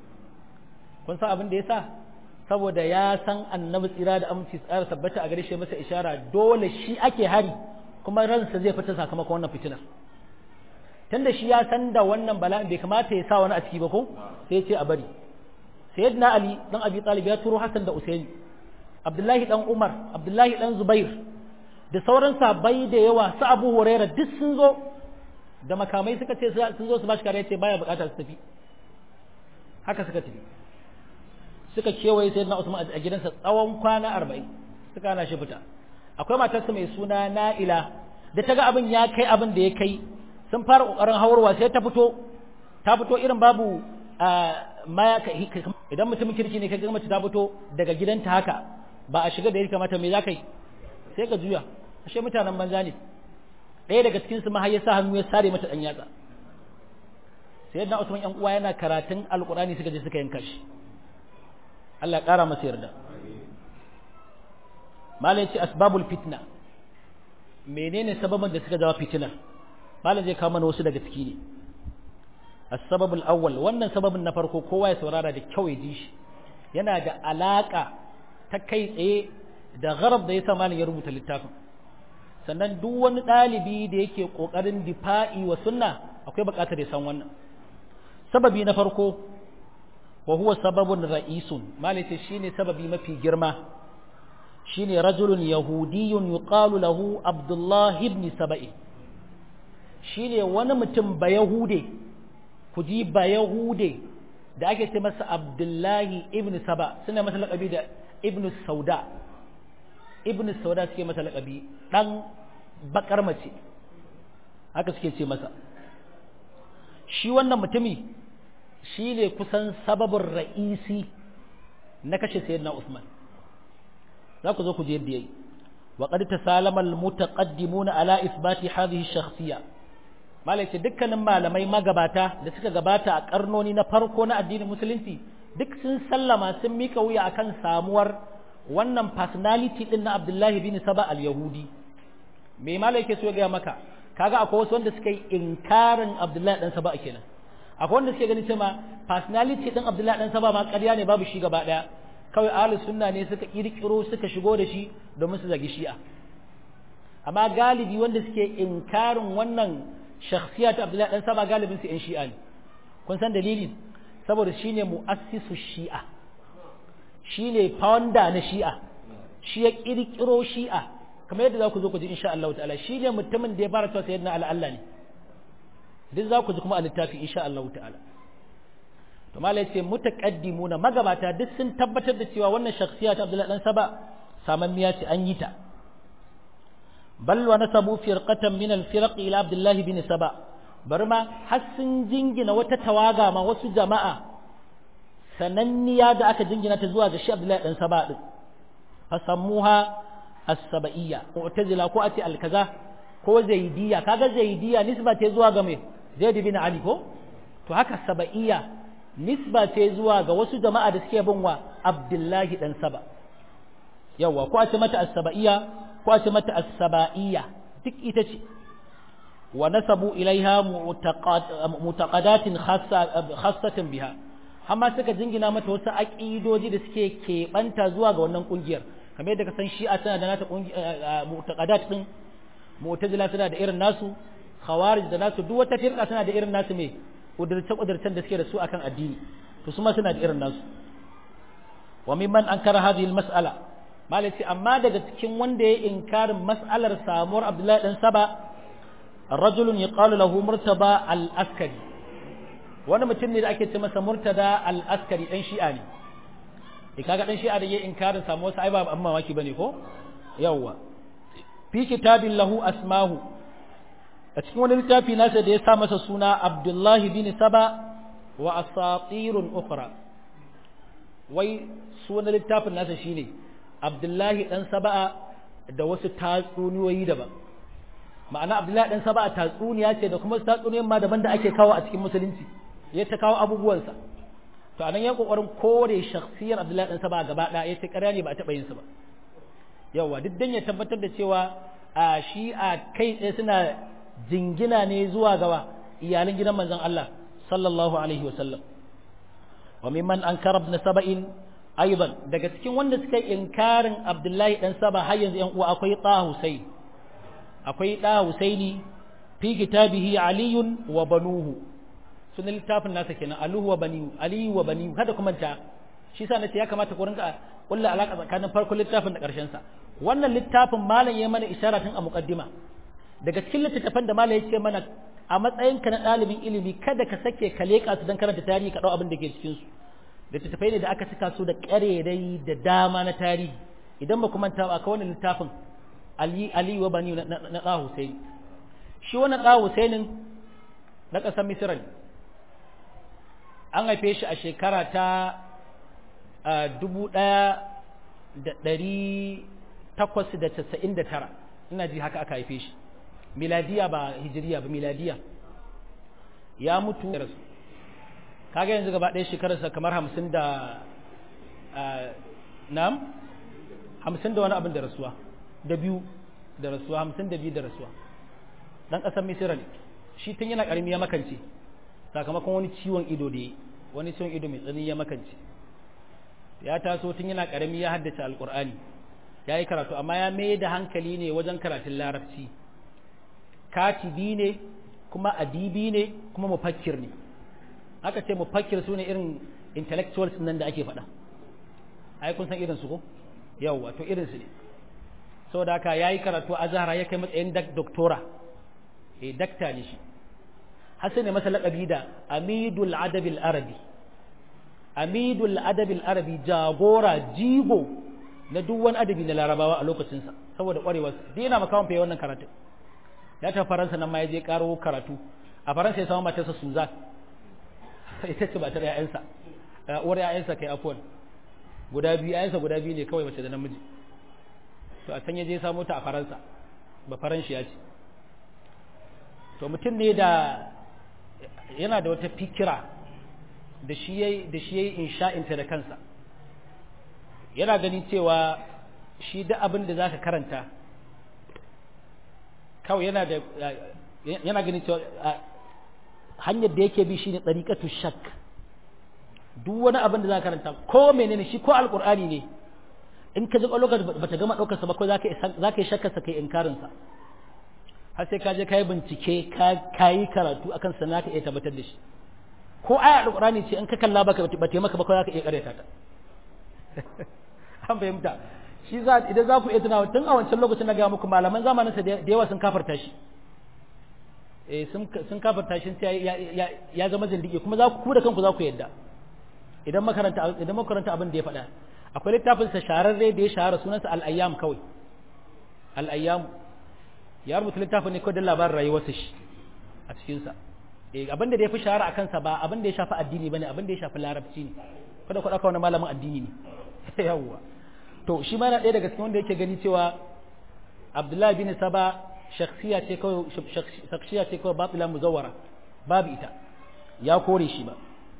kun san abin da ya sa saboda ya san annabi tsira da aminci tsara tabbata a gare shi masa ishara dole shi ake hari kuma ransa zai fita sakamakon wannan fitinar tunda shi ya san da wannan bala'in bai kamata ya sa wani a ciki ba ko sai ya ce a bari sayyidina ali dan abi talib ya turo hasan da usaini abdullahi dan umar abdullahi dan zubair da sauran sabai da yawa su abu huraira duk sun zo da makamai suka ce sun zo su bashi kare ce baya bukata su tafi haka suka tafi suka kewaye sai na Usman a gidansa tsawon kwana arba'in suka hana shi fita akwai matarsa mai suna Na'ila da ta ga abin ya kai abin da ya kai sun fara kokarin hawarwa sai ta fito ta fito irin babu maya idan mutumin kirki ne ka ga mace ta fito daga gidanta haka ba a shiga da ya kamata me za ka yi sai ka juya ashe mutanen banza ne ɗaya daga cikin su har ya sa hannu ya sare mata ɗan yatsa sai yadda Usman yan uwa yana karatun alkurani suka je suka yanka shi Allah ƙara masa yarda malai ce asbabul fitna menene sababin da suka jawo fitinar malai zai kawo mana wasu daga ciki ne as-sababul awwal wannan sababin na farko kowa ya saurara da kyau ya ji shi yana da alaka ta kai tsaye da gharab da yasa malai ya rubuta littafin sannan duk wani ɗalibi da yake ƙoƙarin difa'i wa sunna akwai buƙatar ya san wannan sababi na farko wa huwa sababun ra'isun malai shine sababi mafi girma shine rajulun yahudiyyun yuqalu lahu abdullah ibn saba'i shine wani mutum ba yahude ku ji ba yahude da ake ce masa abdullahi ibn saba suna masa laƙabi da ibn sauda ibn sauda suke masa laƙabi ɗan bakar mace haka suke ce masa shi wannan mutumi shi ne kusan sababin ra'isi na kashe sayyidina Usman za ku zo ku je yadda yayi wa qad tasalama al mutaqaddimuna ala isbati hadhihi shakhsiyya malai ce dukkanin malamai magabata da suka gabata a karnoni na farko na addinin musulunci duk sun sallama sun mika wuya akan samuwar wannan personality din na Abdullahi bin Saba al-Yahudi me malai yake so ya gaya maka kaga akwai wasu wanda suka yi inkarin Abdullahi dan Saba kenan akwai wanda suke ganin cewa personality din Abdullahi dan Saba ma ƙarya ne babu shi gaba daya kawai ahlus sunna ne suka kirkiro suka shigo da shi domin su zagi shi'a amma galibi wanda suke inkarin wannan shakhsiya ta Abdullahi dan Saba galibin su yan shi'a ne kun san dalili saboda shine muassisu shi'a shine founder na shi'a shi ya kirkiro shi'a kamar yadda za ku zo ku ji insha Allah ta'ala shine mutumin da ya fara cewa sayyidina ala Allah ne duk za ku ji kuma a littafi insha Allah ta'ala to malai ce mutaqaddimuna magabata duk sun tabbatar da cewa wannan shakhsiya ta Abdullahi dan Saba samammiya ce an yi ta bal wa nasabu firqatan min al-firq ila Abdullah bin Saba bari ma har sun jingina wata tawaga ma wasu jama'a sananniya da aka jingina ta zuwa ga shi Abdullahi dan Saba din fasammuha as-saba'iyya mu'tazila ko ati al-kaza ko zaidiyya kaga zaidiyya nisba ce zuwa ga me Zaid bin Ali ko to haka saba'iyya nisba ce zuwa ga wasu jama'a da suke bin wa Abdullahi dan Saba yawa ko a ce mata as-saba'iyya ko a ce mata as-saba'iyya duk ita ce wa nasabu ilaiha mu'taqadatin khassatan biha amma suka jingina mata wasu aqidoji da suke keɓanta zuwa ga wannan kungiyar kamar yadda ka san shi'a tana da nata mu'taqadat din mu'tazila tana da irin nasu khawarij da nasu duk wata firqa tana da irin nasu me kudurce kudurcen da suke da su akan addini to su ma suna da irin nasu wa mimman ankara hadhihi almas'ala malai amma daga cikin wanda ya inkarin mas'alar samuwar Abdullahi dan Saba rajulun yaqalu lahu murtaba al-askari wani mutum ne da ake ce masa murtada al-askari dan shi'a ne e kaga dan shi'a da ya inkarin samuwar sa ai ba amma mamaki bane ko yawwa fi kitabin lahu asmahu a cikin wani littafi nasa da ya sa masa suna Abdullahi bin Saba wa asatirun ukhra wai sunan littafin nasa shine Abdullahi dan Saba'a da wasu tatsuniyoyi daban ma'ana Abdullahi dan Saba'a tatsuniya ce da kuma tatsuniyoyin ma daban da ake kawo a cikin musulunci ya ta kawo abubuwansa to anan ya kokarin kore shakhsiyar Abdullahi dan Saba'a gaba ɗaya ya ce ƙarya ne ba a taɓa yin sa ba yawa duk dan ya tabbatar da cewa a shi a kai tsaye suna jingina ne zuwa gawa iyalan gidan manzon Allah sallallahu alaihi wa sallam wa mimman ankara ibn saba'in aidan daga cikin wanda suka yi inkarin Abdullahi dan Saba har yanzu yan uwa akwai Ta Husayn akwai Ta Husaini fi kitabihi Ali wa banuhu sunan littafin nasa kenan Aluhu wa banihu Ali wa banihu kada kuma ta shi sa nace ya kamata ku rinka kullu alaka tsakanin farkon littafin da karshen sa wannan littafin malam ya mana isharar tun a muqaddima daga cikin littattafan da malam ya ce mana a matsayinka na ɗalibin ilimi kada ka sake ka leƙa su don karanta tarihi ka ɗau abin da ke cikin su littattafai ne da aka cika su da ƙarerai da dama na tarihi idan ba ku manta ba ka wannan littafin Ali Ali wa Bani na ɗa Hussein shi wannan ɗa Husainin na ƙasar Misira ne an haife shi a shekara ta dubu ɗaya da ɗari takwas da casa'in da tara ina ji haka aka haife shi miladiya ba hijiriya ba miladiya ya mutu da rasu kaga yanzu gaba ɗaya shekararsa kamar hamsin da nam hamsin da wani abin da rasuwa da biyu da rasuwa hamsin da biyu da rasuwa ɗan ƙasar misira ne shi tun yana ƙarami ya makance sakamakon wani ciwon ido da ya wani ciwon ido mai tsanani ya makance ya taso tun yana ƙarami ya haddace alƙur'ani ya yi karatu amma ya mai da hankali ne wajen karatun larabci katibi ne kuma adibi ne kuma mufakkir ne aka ce mufakkir su ne irin intellectuals nan da ake faɗa ai kun san irin su ko yawwa to irin su ne saboda haka ya yi karatu a zahara ya kai matsayin doktora eh dakta ne shi hasan ne masa laƙabi da amidul adabil arabi amidul adabil arabi jagora jigo na duk wani adabi na larabawa a lokacinsa saboda ƙwarewa dai yana makawan fiye wannan karatun ya ta faransa nan ma ya je karo karatu a faransa ya samu matarsa suzan ita ce matar ya'yansa uwar ya'yansa kai afuwan guda biyu ya'yansa guda biyu ne kawai mace da namiji to a can ya je samu ta a faransa ba faranshi ya ce to mutum ne da yana da wata fikira da shi yayi da shi yayi insha'inta da kansa yana gani cewa shi da abin da zaka karanta kawai yana da yana ganin cewa hanyar da yake bi shine tariqatu shak duk wani abin da za ka karanta ko menene shi ko alqur'ani ne in ka ji lokacin bata gama daukar sa ba ko zaka zaka yi shakkar sa kai inkarin sa har sai ka je kai bincike ka kai karatu akan sa naka iya tabbatar da shi ko aya alqur'ani ce in ka kalla baka bata maka ba ko zaka iya karanta ta an fahimta shi za idan za ku iya tunawa tun a wancan lokacin na ga muku malaman zamanin sa da yawa sun kafarta shi eh sun sun kafarta shi sai ya ya zama zindigi kuma za ku ku da kanku za ku yadda idan makaranta idan makaranta abin da ya faɗa akwai littafin sa shararre da ya shahara sunansa al-ayyam kawai al-ayyam ya rubuta littafin ne kawai da labarin rayuwarsa shi a cikin sa eh abin da ya fi shahara akan sa ba abin da ya shafi addini bane abin da ya shafi larabci ne kada ku dauka wani malamin addini ne yawwa to shi ma yana ɗaya daga cikin wanda yake gani cewa Abdullahi bin Saba shakhsiya ce kawai shakhsiya ce kawai batila muzawwara babu ita ya kore shi ba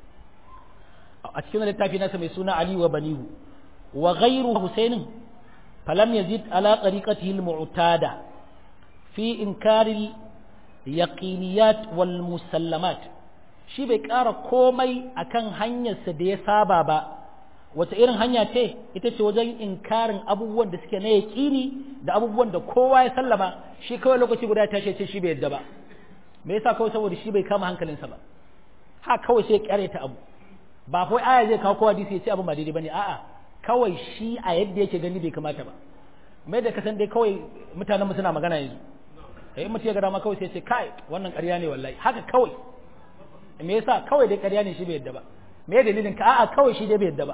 a cikin littafi nasa mai suna Ali wa Banihu wa ghayru Husainin falam yazid ala tariqatihi al-mu'tada fi inkari yaqiniyat wal musallamat shi bai ƙara komai akan hanyarsa da ya saba ba wata irin hanya ce ita ce wajen inkarin abubuwan da suke na yaƙini da abubuwan da kowa ya sallama shi kawai lokaci guda ya tashi ce shi bai yadda ba me yasa kawai saboda shi bai kama hankalinsa ba ha kawai sai ya ta abu ba kawai aya zai kawo kowa hadisi ya ce abin ba daidai bane a'a kawai shi a yadda yake gani bai kamata ba mai da kasan dai kawai mutanen mu suna magana yanzu eh mutum ya ga dama kawai sai ya ce kai wannan ƙarya ne wallahi haka kawai me yasa kawai dai ƙarya ne shi bai yadda ba me dalilin ka a'a kawai shi dai bai yadda ba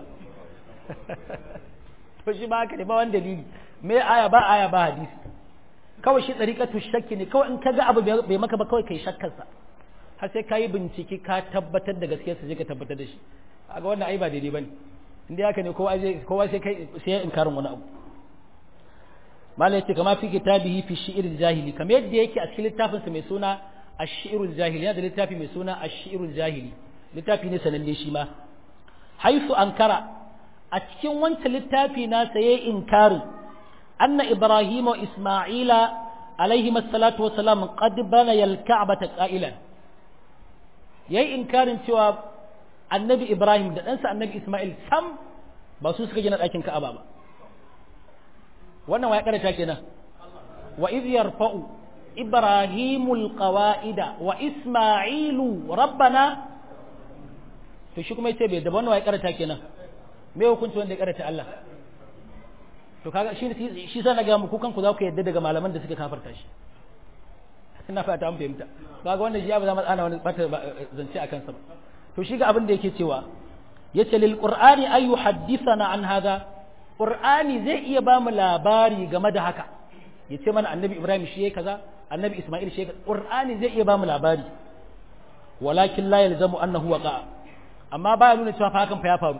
to shi ba haka ne ba wani dalili me aya ba aya ba hadisi kawai shi tsarikatu shakki ne kawai in ka ga abu bai maka ba kawai kai shakkarsa har sai ka yi bincike ka tabbatar da gaskiyar sa je ka tabbatar da shi kaga wannan ai ba daidai bane inda haka ne kowa zai kowa sai kai sai ya inkarin wani abu malai yace kama fi kitabihi fi shi'ir jahili kamar yadda yake a cikin littafin sa mai suna ash-shi'rul jahili yana da littafi mai suna ash-shi'rul jahili littafi ne sananne shi ma haifu ankara a cikin wancan littafi na saye inkarin anna ibrahim wa isma'ila alaihi salatu wa salam qad bana yal ka'bata qa'ilan yayi inkarin cewa annabi ibrahim da ɗansa annabi isma'il sam ba su suka gina ɗakin ka'aba ba wannan wa ya karanta kenan wa idh yarfa'u ibrahimul qawa'ida wa isma'ilu rabbana to shi kuma yace bai da wannan wa ya karanta kenan me hukunci wanda ya karanta Allah to kaga shi shi sa na ga muku kanku za ku yadda daga malaman da suka kafarta shi ina fata an fahimta kaga wannan shi ya ba za mu tsana wani bata zance akan sa ba to shi ga abin da yake cewa yace lil qur'ani ay yuhaddithana an hada qur'ani zai iya ba mu labari game da haka yace mana annabi ibrahim shi yayi kaza annabi isma'il shi yayi qur'ani zai iya ba mu labari walakin la yalzamu annahu waqa amma baya nuna cewa fa hakan fa ya faru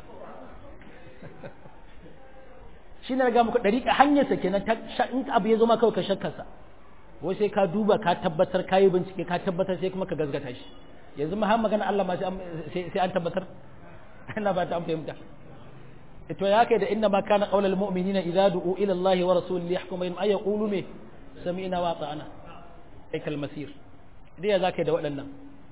shi ne ga muku dariƙa hanyarsa kenan in abu ya zo ma kawai ka shakkarsa wai sai ka duba ka tabbatar ka yi bincike ka tabbatar sai kuma ka gazgata shi yanzu ma har magana Allah ma sai an tabbatar ina ba ta an fahimta to ya kai da inna ma kana qaulal mu'minina idza du'u ila Allah wa rasulihi yahkum bainahum ay yaqulu me sami'na wa ata'na ay kal masir dai ya zakai da waɗannan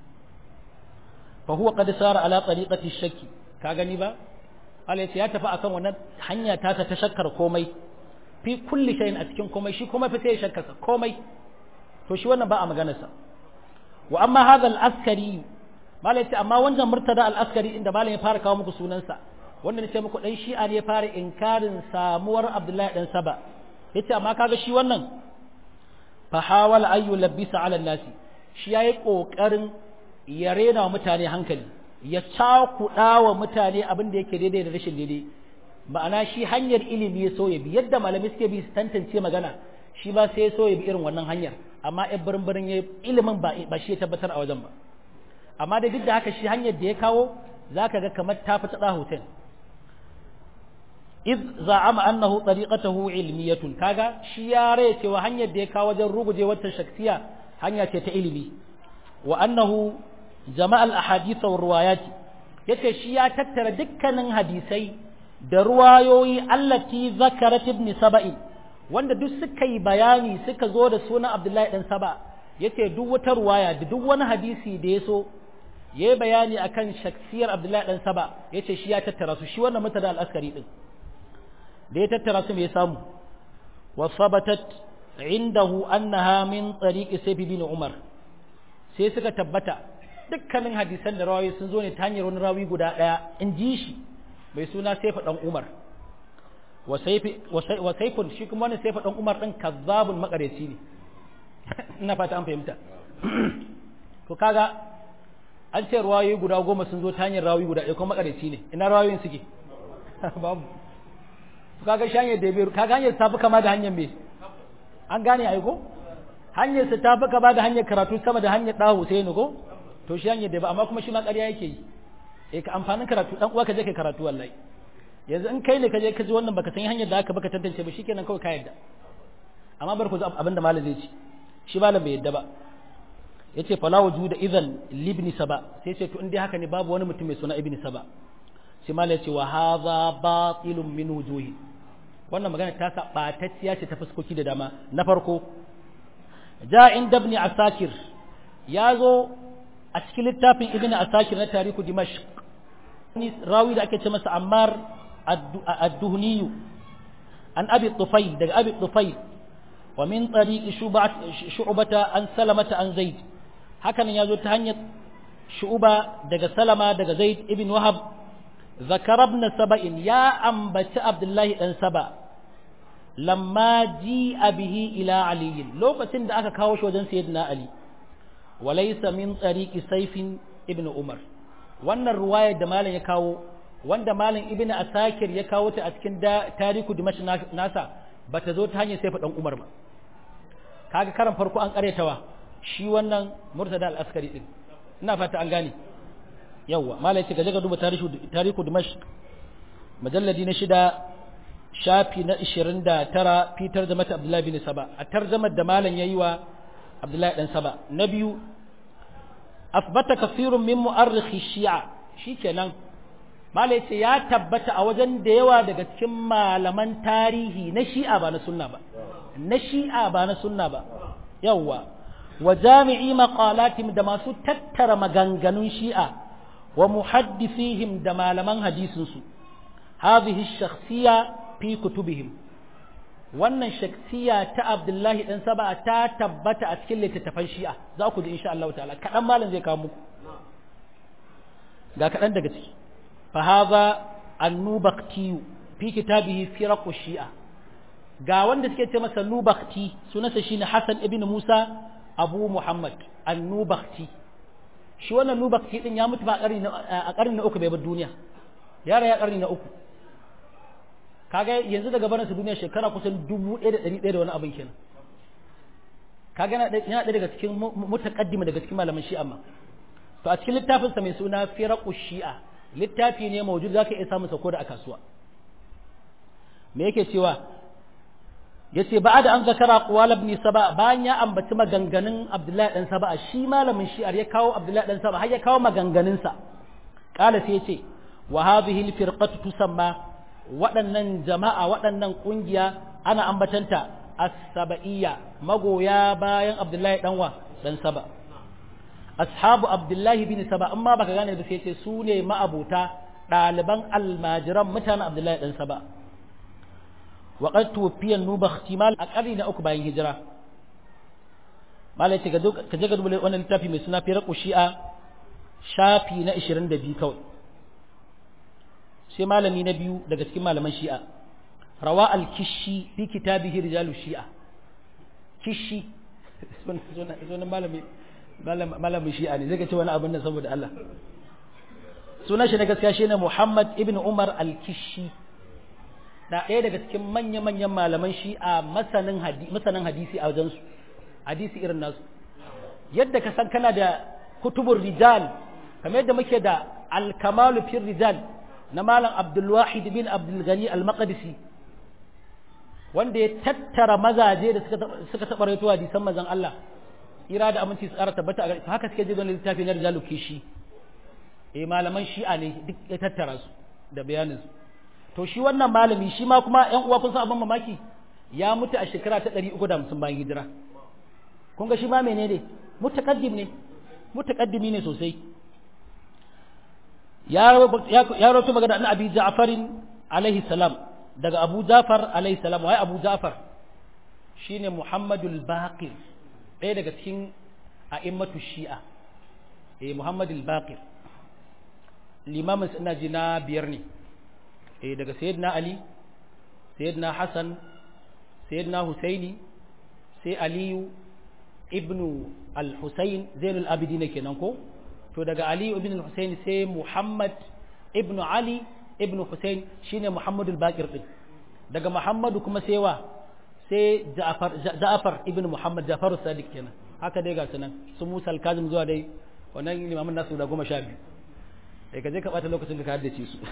fa huwa qad sara ala tariqati shakki ka gani ba Allah ya tafi akan wannan hanya ta ta shakkar komai fi kulli shay'in a cikin komai shi komai fa sai ya shakkarsa komai to shi wannan ba a maganarsa wa amma hadha al-askari malai ce amma wannan murtada al-askari inda malai ya fara kawo muku sunansa wanda ne ce muku dan shi'a ne ya fara inkarin samuwar Abdullahi dan Saba yace amma kaga shi wannan fa hawala ayu labisa ala nasi shi yayi kokarin ya rena mutane hankali ya cakuɗa wa mutane abin da yake daidai da rashin daidai ma'ana shi hanyar ilimi ya so ya bi yadda malamai suke bi su tantance magana shi ba sai ya so ya bi irin wannan hanyar amma yan birin birin ya ilimin ba shi ya tabbatar a wajen ba amma da duk da haka shi hanyar da ya kawo za ka ga kamar ta fi tsada hotel iz za'ama annahu tariqatuhu ilmiyatun kaga shi ya rai cewa hanyar da ya kawo wajen ruguje wata shaksiya hanya ce ta ilimi wa annahu jama'al ahadith wa riwayati yace shi ya tattara dukkanin hadisai da ruwayoyi allati zakarat ibn saba'i wanda duk suka yi bayani suka zo da sunan Abdullahi dan Saba yace duk wata ruwaya da duk wani hadisi da ya so ya yi bayani akan shaksiyar abdullahi dan saba yace shi ya tattara su shi wannan mutada al-askari din da ya tattara su me ya samu wa sabatat indahu annaha min tariqi sayf bin umar sai suka tabbata dukkanin hadisan da rawayi sun zo ne ta hanyar wani rawi guda daya in ji shi mai suna sayf dan umar wa sayfun shi kuma wani sayf dan umar din kazzabun makareci ne ina fata an fahimta to kaga an ce rawayoyi guda goma sun zo ta hanyar rawayi guda ɗaya kuma makareci ne ina rawayoyin suke babu to kaga shi hanyar da ya kaga hanyar ta fi kama da hanyar me an gane aiko hanyar sa ta fi kama da hanyar karatu sama da hanyar ɗahu sai ni ko to shi hanyar da ba amma kuma shi ma ƙarya yake yi eh ka amfanin karatu dan uwa ka je kai karatu wallahi yanzu in kai ne ka je ka ji wannan baka san hanyar da aka baka tantance ba shikenan kawai ka yadda amma bar ku abinda malam zai ci shi malam bai yadda ba yace fala wujuda idan libni saba sai ce to in dai haka ne babu wani mutum mai suna ibni saba sai malam yace wa hadha batilun min wujuhi wannan magana ta sa batacciya ce ta fuskoki da dama na farko ja inda ibn asakir ya zo a cikin littafin ibn asakir na tarihu dimashq rawi da ake ce masa ammar ad-duhniyu an abi tufayl daga abi tufayl wa min tariqi shu'bata an salamata an zaid hakan yazo ta hanyar shu'ba daga salama daga zaid ibn wahab zakara ibn saba'in ya ambaci abdullahi dan saba lamma ji bihi ila ali lokacin da aka kawo shi wajen sayyidina ali walaysa min tariqi sayfin ibn umar wannan ruwayar da malam ya kawo wanda malam ibn asakir ya kawo ta a cikin tariku dimash nasa bata zo ta hanyar sayfa dan umar ba kaga karan farko an karetawa shi wannan murtada al-askari din ina fata an gane yawa malam ya ce gaje ga duba tarihu tariku dimash majalladi na shida shafi na 29 fitar da mata abdullahi bin saba a tarjamar da malam yayi wa abdullahi dan saba na biyu asbata kafirun min mu'arrikhi shi'a shikenan malai ce ya tabbata a wajen da yawa daga cikin malaman tarihi na shi'a ba na sunna ba na shi'a ba na sunna ba yawa wa jami'i maqalatim da masu tattara maganganun shi'a wa muhaddisihim da malaman hadisin su hadhihi shakhsiyya fi kutubihim wannan shaksiya ta Abdullahi dan Saba ta tabbata a cikin littattafan Shi'a za ku ji insha Allah ta'ala kadan malam zai kawo muku ga kadan daga ciki fa hadha an-nubakti fi kitabihi firaq shia ga wanda suke ce masa nubakti sunansa shine Hassan ibn Musa Abu Muhammad an-nubakti shi wannan nubakti din ya mutu ba a karni na uku bai bar duniya yara ya karni na uku kaga yanzu daga barin su duniya shekara kusan dubu ɗaya da ɗari ɗaya da wani abin kenan kaga yana ɗaya daga cikin mutaqaddima daga cikin malaman shi'a ma to a cikin littafin sa mai suna firaqu shi'a littafi ne mawjud zaka iya samun sa ko da a kasuwa me yake cewa yace ba da an zakara qawal ibn saba bayan ya ambaci maganganun abdullahi dan saba shi malamin shi'ar ya kawo abdullahi dan saba har ya kawo maganganun sa kala sai yace wa hadhihi al-firqatu tusamma waɗannan jama'a waɗannan ƙungiya ana ambatanta as-saba'iyya magoya bayan Abdullahi ɗanwa ɗan saba ashabu Abdullahi bin saba amma baka gane da sai ce su ne ma'abuta ɗaliban almajiran mutanen Abdullahi ɗan saba wa qad tuwfiya nubakhti mal a ƙarni na uku bayan hijira malai ce ka je ka duba wannan littafi mai suna firaqu shi'a shafi na 22 kawai sai malami na biyu daga cikin malaman shi'a rawa al-kishi fi kitabihi rijalu shi'a kishi sunan malami malamin shi'a ne zai ga ce wani abin nan saboda Allah sunan shi na gaskiya shine Muhammad ibn Umar al-Kishi da ɗaya daga cikin manya-manyan malaman shi'a masanin hadisi masanin hadisi a wajensu hadisi irin nasu yadda ka san kana da kutubur rijal kamar yadda muke da al-kamalu fi rijal na malam abdulwahid bin abdulgani al-maqdisi wanda ya tattara mazaje da suka taɓa raito hadisan mazan Allah ira da aminci su ƙara tabbata a haka suke ji wani littafi na rijalu kishi eh malaman shi'a ne duk ya tattara su da bayanin su to shi wannan malami shi ma kuma ƴan uwa kun san abin mamaki ya mutu a shekara ta 350 bayan hijira kun ga shi ma menene mutaqaddim ne mutaqaddimi ne sosai ya ya rawaito magana an abi ja'farin alaihi salam daga abu ja'far alaihi salam wai abu ja'far shine muhammadul baqir ɗaya daga cikin a'immatu shi'a eh muhammadul baqir limamin ina ji na biyar ne eh daga sayyidina ali sayyidina hasan sayyidina husaini sai aliyu ibnu al-husayn zainul abidin kenan ko to daga aliyu ibn al-husayn sai muhammad ibnu ali ibnu husayn shine muhammadul baqir din daga muhammadu kuma sai wa sai ja'far ja'far ibnu muhammad ja'far sadiq kenan haka dai ga sunan su musa al-kazim zuwa dai wannan limamin nasu da goma sha biyu sai ka je ka bata lokacin ka haddace su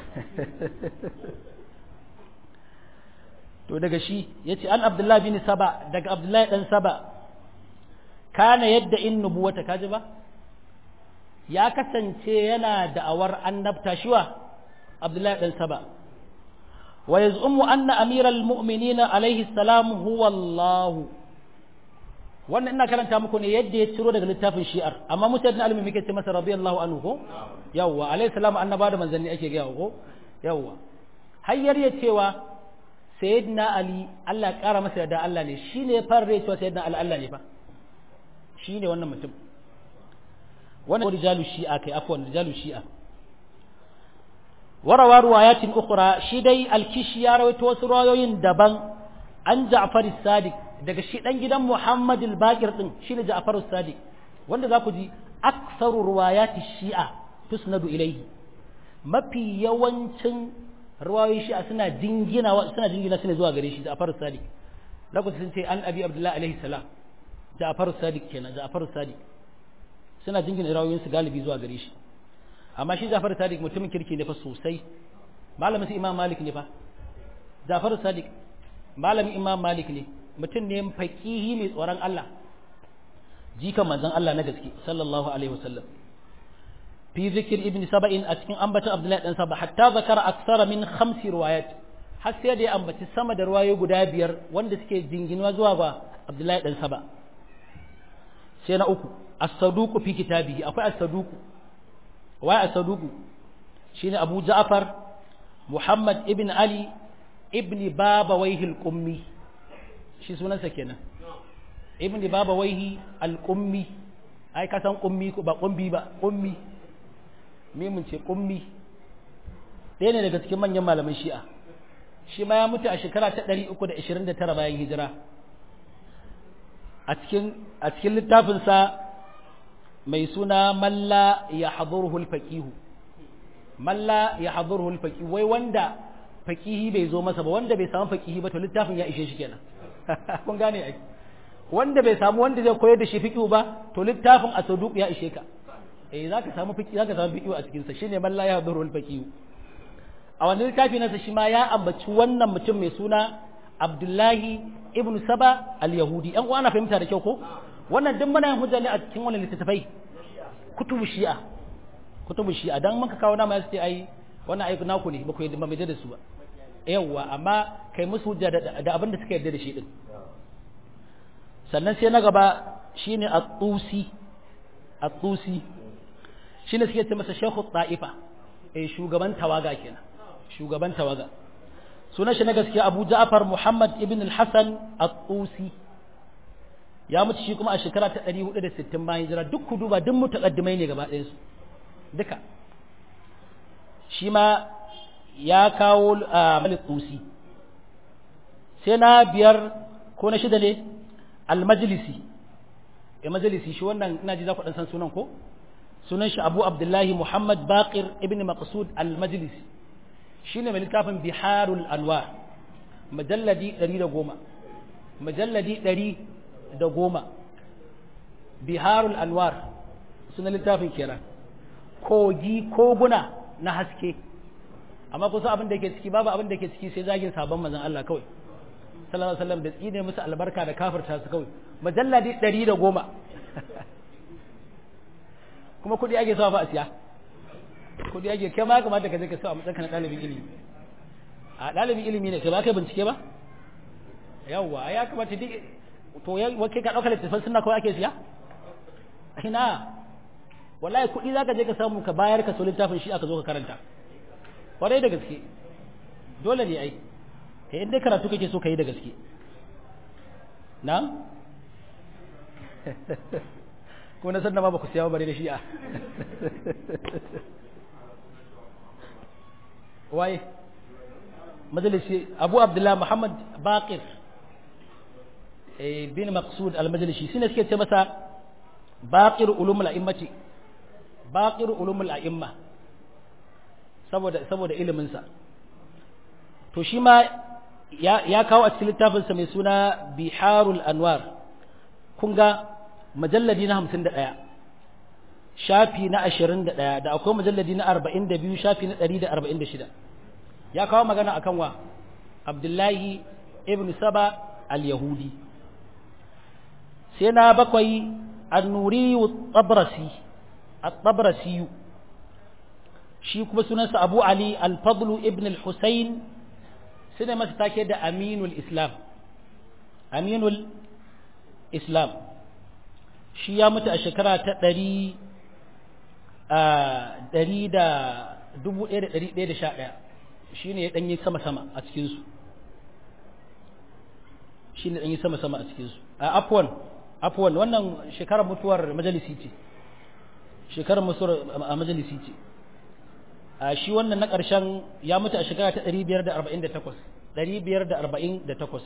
to daga shi yace an abdullahi bin saba daga abdullahi dan saba kana yadda in nubuwata kaji ba ya kasance yana da'awar annabta shiwa abdullahi dan saba wa yaz'umu anna amiral mu'minina alaihi salam huwa Allah wannan ina karanta muku ne yadda ya ciro daga littafin shi'ar amma mutane alimi muke ce masa radiyallahu anhu ko yawwa alaihi salam annaba da manzanni ake gaya ko yawwa hayyar ya cewa sayyidina ali Allah ya kara masa da Allah ne shine ya fara cewa sayyidina ali Allah ne fa shine wannan mutum wannan rijalu shi'a kai afwan rijalu shi'a warawa ruwayatin ukhra shi dai al-kishi ya rawaito wasu rawayoyin daban an Ja'far as-Sadiq daga shi dan gidan Muhammad al-Baqir din shine Ja'far as-Sadiq wanda za ku ji aksaru ruwayati shi'a tusnadu ilayhi mafi yawancin ruwayoyin shi'a suna jingina suna jingina suna zuwa gare shi Ja'far as-Sadiq za ku sun ce an Abi Abdullah alaihi salam Ja'far as-Sadiq kenan Ja'far as-Sadiq suna jingina ruwayoyin su galibi zuwa gare shi amma shi Ja'far as-Sadiq mutumin kirki ne fa sosai malamin su Imam Malik ne fa Ja'far as-Sadiq malamin Imam Malik ne mutum ne faƙihi mai tsoron Allah jikan manzon Allah na gaske sallallahu alaihi wasallam fi zikir ibn saba'in a cikin ambata abdullahi dan saba hatta zakara aksara min khamsi riwayat har sai da ya ambaci sama da ruwayo guda biyar wanda suke jinginuwa zuwa ga abdullahi dan saba sai na uku as-saduq fi kitabihi akwai as-saduq wai as-saduq shine abu ja'far muhammad ibn ali ibn baba wayhil qummi shi sunansa kenan ibn baba waihi al-qummi ai ka san qummi ba qumbi ba qummi me mun ce qummi ɗaya ne daga cikin manyan malaman shi'a shi ma ya mutu a shekara ta 329 bayan hijira a cikin a cikin littafin sa mai suna malla ya haduruhu al-faqih malla ya haduruhu al-faqih wai wanda faqihi bai zo masa ba wanda bai samu faqihi ba to littafin ya ishe shi kenan kun gane ai wanda bai samu wanda zai koyar da shi fiqhu ba to littafin asaduq ya ishe ka eh zaka samu fiqhu zaka samu fiqhu a cikin sa shine man la yahduru al-fiqhu a wannan littafi nasa shi ma ya ambaci wannan mutum mai suna Abdullahi ibn Saba al-Yahudi an uwa na fahimta da kyau ko wannan duk muna yin hujja ne a cikin wannan littattafai kutubu shi'a kutubu shi'a dan muka kawo nama ya ce ai wannan aiki naku ne ba ku yadda ba mai da su ba yawwa amma kai musu hujja da abin da suka yarda da shi din sannan sai na gaba shine at-tusi at-tusi shine suke ce masa shaykhu ta'ifa eh shugaban tawaga kenan shugaban tawaga sunan shi na gaskiya Abu Ja'far Muhammad ibn al-Hasan at-tusi ya mutu shi kuma a shekara ta 460 bayan hijira duk ku duba duk mutaqaddimai ne gaba ɗayan su duka shi ma ya kawo malik tusi sai na biyar ko na shida ne almajlisi ya majalisi shi wannan ina ji za ku dan san sunan ko sunan shi abu abdullahi muhammad baqir ibn maqsud almajlisi shine mai littafin biharul anwar majalladi 110 majalladi 110 biharul anwar sunan littafin kenan kogi koguna na haske amma kusa abin da ke ciki babu abin da ke ciki sai zagin sabon manzon Allah kawai sallallahu alaihi wasallam da tsine musu albarka da kafirta su kawai majalladi 110 kuma kudi ake sawa fa a siya kudi ake kai ma kamata ka je ka sawa matsayin na dalibin ilimi a dalibin ilimi ne kai ba kai bincike ba yawwa ya kamata duk to ya wake ka dauka littafin sunna kawai ake siya ina wallahi kuɗi zaka je ka samu ka bayar ka so littafin shi aka zo ka karanta kwarai da gaske dole ne ai kai inda karatu kake so ka yi da gaske na ko na san da ma ba ku siya bare da shi'a waye majalisi abu abdullah muhammad baqir bin maqsud al-majlisi shine suke ce masa baqir ulumul a'immati baqir ulumul a'imma saboda saboda ilimin sa to shi ma ya, ya kawo a cikin littafin sa mai suna biharul anwar kun ga majalladi na 51 shafi na 21 da akwai majalladi na 42 shafi na 146 ya kawo magana akan wa abdullahi ibn saba al-yahudi sai na bakwai annuri tabrasi at-tabrasi shi kuma sunansa abu ali al-fadl ibn al-husayn sai da masa take da aminul islam aminul islam shi ya mutu a shekara ta ɗari ɗari da dubu ɗaya da ɗari ɗaya da sha ɗaya shi ne ya ɗanyi sama-sama a cikinsu shi ne ɗanyi sama-sama a cikinsu a afuwan afuwan wannan shekarar mutuwar majalisi ce shekarar mutuwar a majalisi ce a shi wannan na ƙarshen ya mutu a shekara ta ɗari biyar da arba'in da takwas ɗari biyar da arba'in da takwas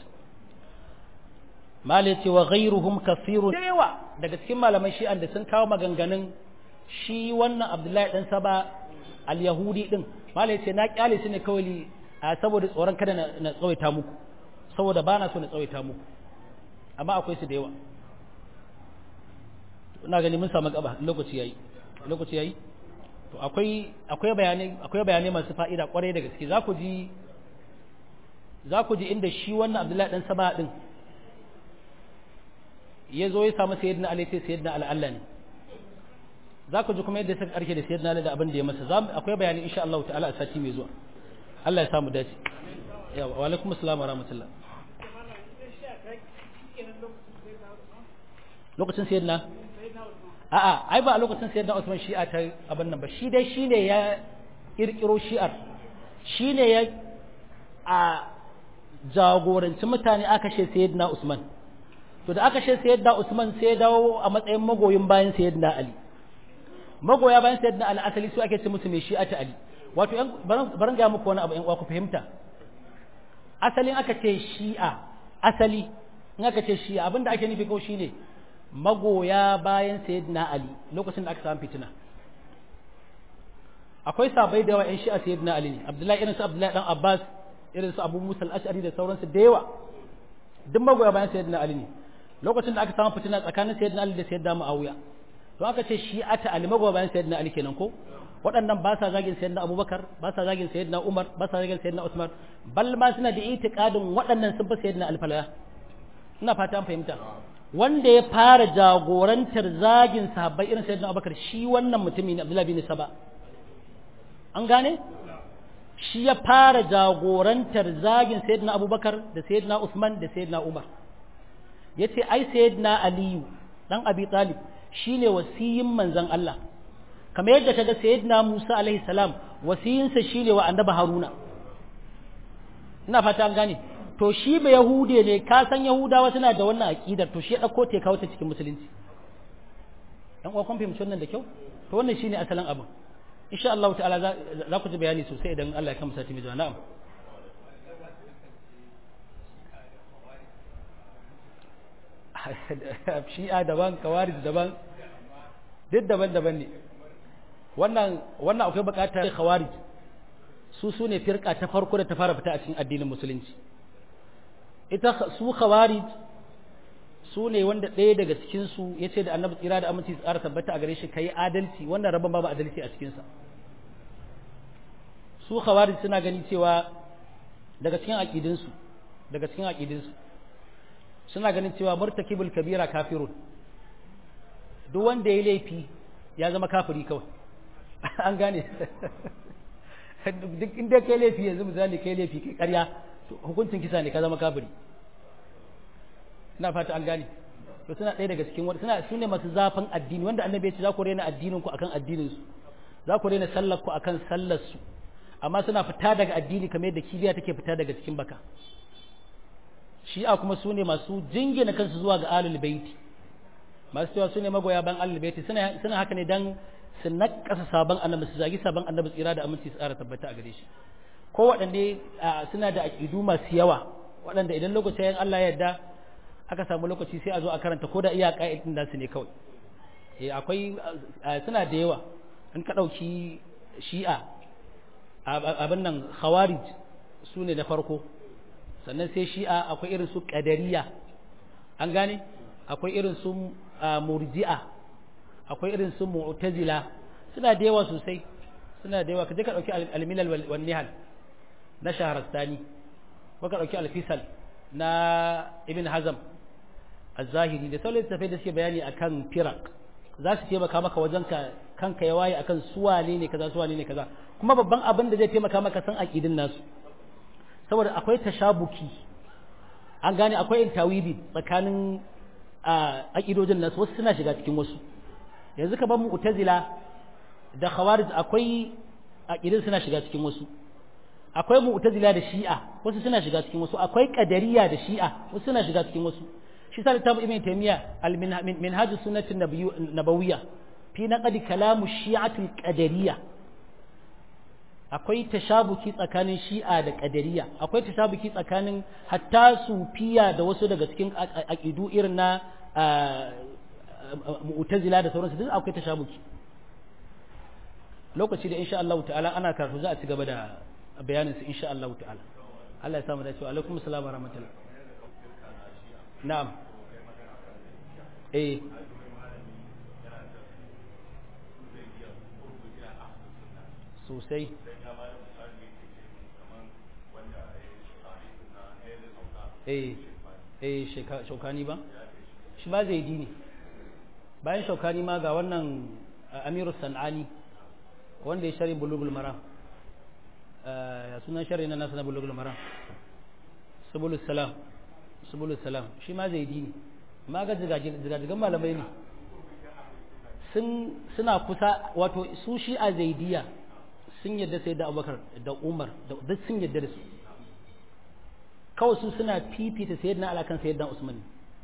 mala ce wa ghairuhum kasirun da yawa daga cikin malaman shi'an da sun kawo maganganun shi wannan abdullahi dan saba al-yahudi din mala ce na kyale su ne kawai a saboda tsoron kada na tsawaita muku saboda ba na so na tsawaita muku amma akwai su da yawa ina gani mun samu gaba lokaci yayi lokaci yayi to akwai akwai bayanai akwai bayanai masu fa'ida kwarai da gaske za ku ji za ku ji inda shi wannan abdullahi dan saba din ya zo ya samu sayyidina Ali sai sayyidina Ali Allah ne za ku ji kuma yadda suka karke da sayyidina Ali da abin da ya masa za akwai bayani insha Allah ta'ala a sati mai zuwa Allah ya samu dace yawa wa alaikum assalam wa rahmatullah lokacin sayyidina a'a ai ba a lokacin sayyidina Usman shi'a ta abin nan ba shi dai shine ya kirkiro shi'ar shine ya a jagoranci mutane aka ce sayyidina Usman to da aka ce sayyidina Usman sai ya dawo a matsayin magoyin bayan sayyidina Ali magoya bayan sayyidina Ali asali su ake ce musu mai shi'a ta Ali wato yan baran ga muku wani abu yan uwa ku fahimta asalin aka ce shi'a asali in aka ce shi'a abinda ake nufi ko shine magoya bayan sayyidina Ali lokacin da aka samu fitina akwai sabai da yawa yan shi'a sayyidina Ali ne Abdullahi irin su Abdullahi dan Abbas irin su Abu Musa al-Ash'ari da sauransu da yawa duk magoya bayan sayyidina Ali ne lokacin da aka samu fitina tsakanin sayyidina Ali da sayyidina Muawiya to aka ce shi ata Ali magoya bayan sayyidina Ali kenan ko waɗannan ba sa zagin sayyidina Abubakar ba sa zagin sayyidina Umar ba sa zagin sayyidina Usman bal ma suna da itiqadin waɗannan sun fi sayyidina Ali falala ina fata an fahimta wanda ya fara jagorantar zagin sahabbai irin sayyidina Abubakar shi wannan mutumi ne Abdullahi bin Saba an gane shi ya fara jagorantar zagin sayyidina Abubakar da sayyidina Usman da sayyidina Umar yace ai sayyidina Aliyu dan Abi Talib shine wasiyin manzon Allah kamar yadda kaga sayyidina Musa alaihi salam wasiyinsa shine wa annabi Haruna ina fata an gane to shi ba yahude ne ka san yahudawa suna da wannan aqidar to shi ya dauko ta kawo ta cikin musulunci dan uwa kun fahimci wannan da kyau to wannan shine asalin abin insha Allah ta'ala za ku ji bayani sosai idan Allah ya kamsa timi zuwa na'am shi'a daban kawarij daban duk daban-daban ne wannan wannan akwai bukatar khawarij su su ne firka ta farko da ta fara fita a cikin addinin musulunci ita su khawarij su ne wanda ɗaya daga cikin su yace da annabi tsira da aminci tsara tabbata a gare shi kai adalci wannan rabban babu adalci a cikin sa su khawarij suna gani cewa daga cikin aqidin su daga cikin aqidin su suna ganin cewa murtakibul kabira kafirun duk wanda ya laifi ya zama kafiri kawai an gane duk inda kai laifi yanzu misali kai laifi kai karya hukuncin kisa ne ka zama kafiri ina fata an gane to suna ɗaya daga cikin wani suna sune masu zafin addini wanda annabi ya ce za ku rena addinin ku akan addinin su za ku rena sallar ku akan sallar su amma suna fita daga addini kamar yadda kibiya take fita daga cikin baka shi'a kuma sune masu jingina kansu zuwa ga alul baiti masu cewa sune magoya ban alul baiti suna suna haka ne dan su nakasa sabon annabi su zagi sabon annabi tsira da aminci su tsara tabbata a gare shi ko waɗanne suna da aƙidu masu yawa waɗanda idan lokacin Allah ya yarda aka samu lokaci sai a zo a karanta ko da iya ƙa'idin da su ne kawai eh akwai suna da yawa in ka ɗauki shi'a abin nan khawarij su ne na farko sannan sai shi'a akwai irin su ƙadariya an gane akwai irin su murji'a akwai irin su mu'tazila suna da yawa sosai suna da yawa kaje ka dauki al-milal wal nihal na shahrastani ko ka dauki al-fisal na ibn hazm az-zahiri da sauran tafai da suke bayani akan firaq za su taimaka maka wajen ka kanka ya waye akan suwane ne kaza suwane ne kaza kuma babban abin da zai taimaka maka san aqidin nasu saboda akwai tashabuki an gane akwai tawili tsakanin aqidojin nasu wasu suna shiga cikin wasu yanzu ka ban mu'tazila da khawarij akwai aqidin suna shiga cikin wasu akwai mu'tazila da shi'a wasu suna shiga cikin wasu akwai qadariya da shi'a wasu suna shiga cikin wasu shi sa littafin ibn taymiya al minhaj sunnati nabawiyya fi naqdi kalam shi'ati al qadariyya akwai tashabuki tsakanin shi'a da qadariya akwai tashabuki tsakanin hatta sufiya da wasu daga cikin aqidu irin na mu'tazila da sauransu duk akwai tashabuki lokaci da insha Allah ta'ala ana karatu za a ci gaba da bayanin su insha Allah ta'ala Allah ya samu da cewa alaikum assalam wa rahmatullah na'am eh sosai eh eh shaukani ba shi ba zai dini bayan shaukani ma ga wannan amiru san'ani wanda ya shari bulugul mara ya sunan shari na nasa na bulugul mara subulus salam subulus salam shi ma zai dini ma ga jigajigan malamai ne suna kusa wato su shi a zaidiya sun yadda sai da abubakar da umar da duk sun yadda da su kawai su suna fifita sayyidina alakan sayyidina usman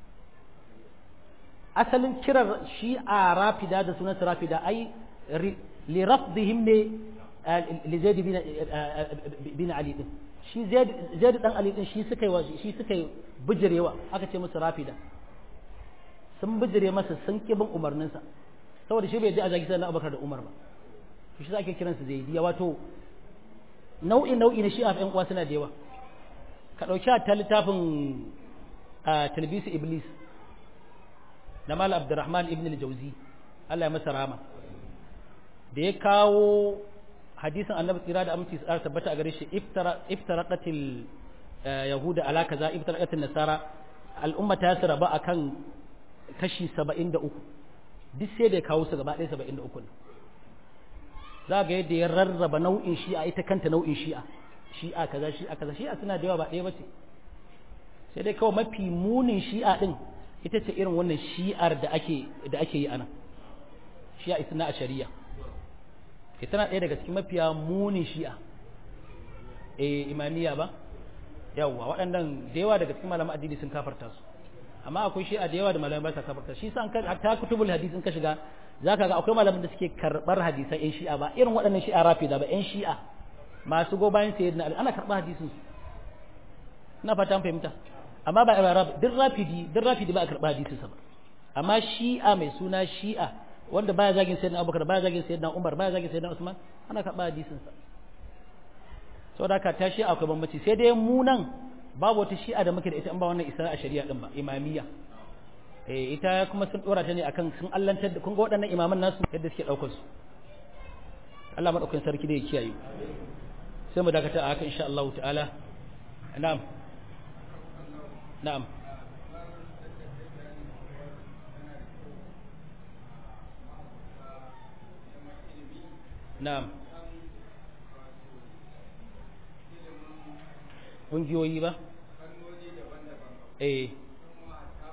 asalin kirar shi a rafida da sunan rafida ai li rafdihim ne li zaid bin ali din shi zaid dan ali din shi suka yi shi suka yi bijirewa aka ce musu rafida sun bijire masa sun kibin umarninsa saboda shi bai ji a zagi sai abubakar da umar ba shi za ake kiransu zaidiya wato nau'i nau'i na shi a ƴan uwa suna da yawa ka ɗauki ta littafin talbisu iblis na mal abdurrahman ibn al-jauzi Allah ya masa rama da ya kawo hadisin annabi tsira da aminci tsara tabbata a gare shi iftaraqatil yahuda ala kaza iftaraqatil nasara al'umma ta su raba akan kashi 73 duk sai da ya kawo su gaba ɗaya 73 za ga yadda ya rarraba nau'in shi'a ita kanta nau'in shi'a shi'a kaza shi'a kaza shi'a suna da yawa ba ɗaya bace sai dai kawai mafi munin shi'a din ita ce irin wannan shi'ar da ake da ake yi anan shi'a isna a shari'a ita na ɗaya daga cikin mafiya munin shi'a eh imaniya ba yawa waɗannan da yawa daga cikin malaman addini sun kafarta su amma akwai shi'a da yawa da malamai ba sa kafarta shi sa an ta kutubul hadis in ka shiga zaka ga akwai malaman da suke karɓar hadisan yan shi'a ba irin waɗannan shi'a rafida ba yan shi'a masu go bayan sayyidina ali ana karɓar hadisin su ina fata an fahimta amma ba arab duk rafidi duk rafidi ba a karɓar hadisin sa ba amma shi'a mai suna shi'a wanda baya zagin sayyidina abubakar baya zagin sayyidina umar baya zagin sayyidina usman ana karɓar hadisin sa saboda haka ta shi'a akwai bambanci sai dai mu nan babu wata shi'a da muke da ita in ba wannan isra a shari'a din ba imamiyya eh ita kuma sun dora ta ne akan sun allantar da kun ga waɗannan imaman nasu yadda suke daukar su Allah madaukakin sarki da ya kiyaye sai mu dakata a haka insha Allah ta'ala na'am na'am na'am ƙungiyoyi ba? eh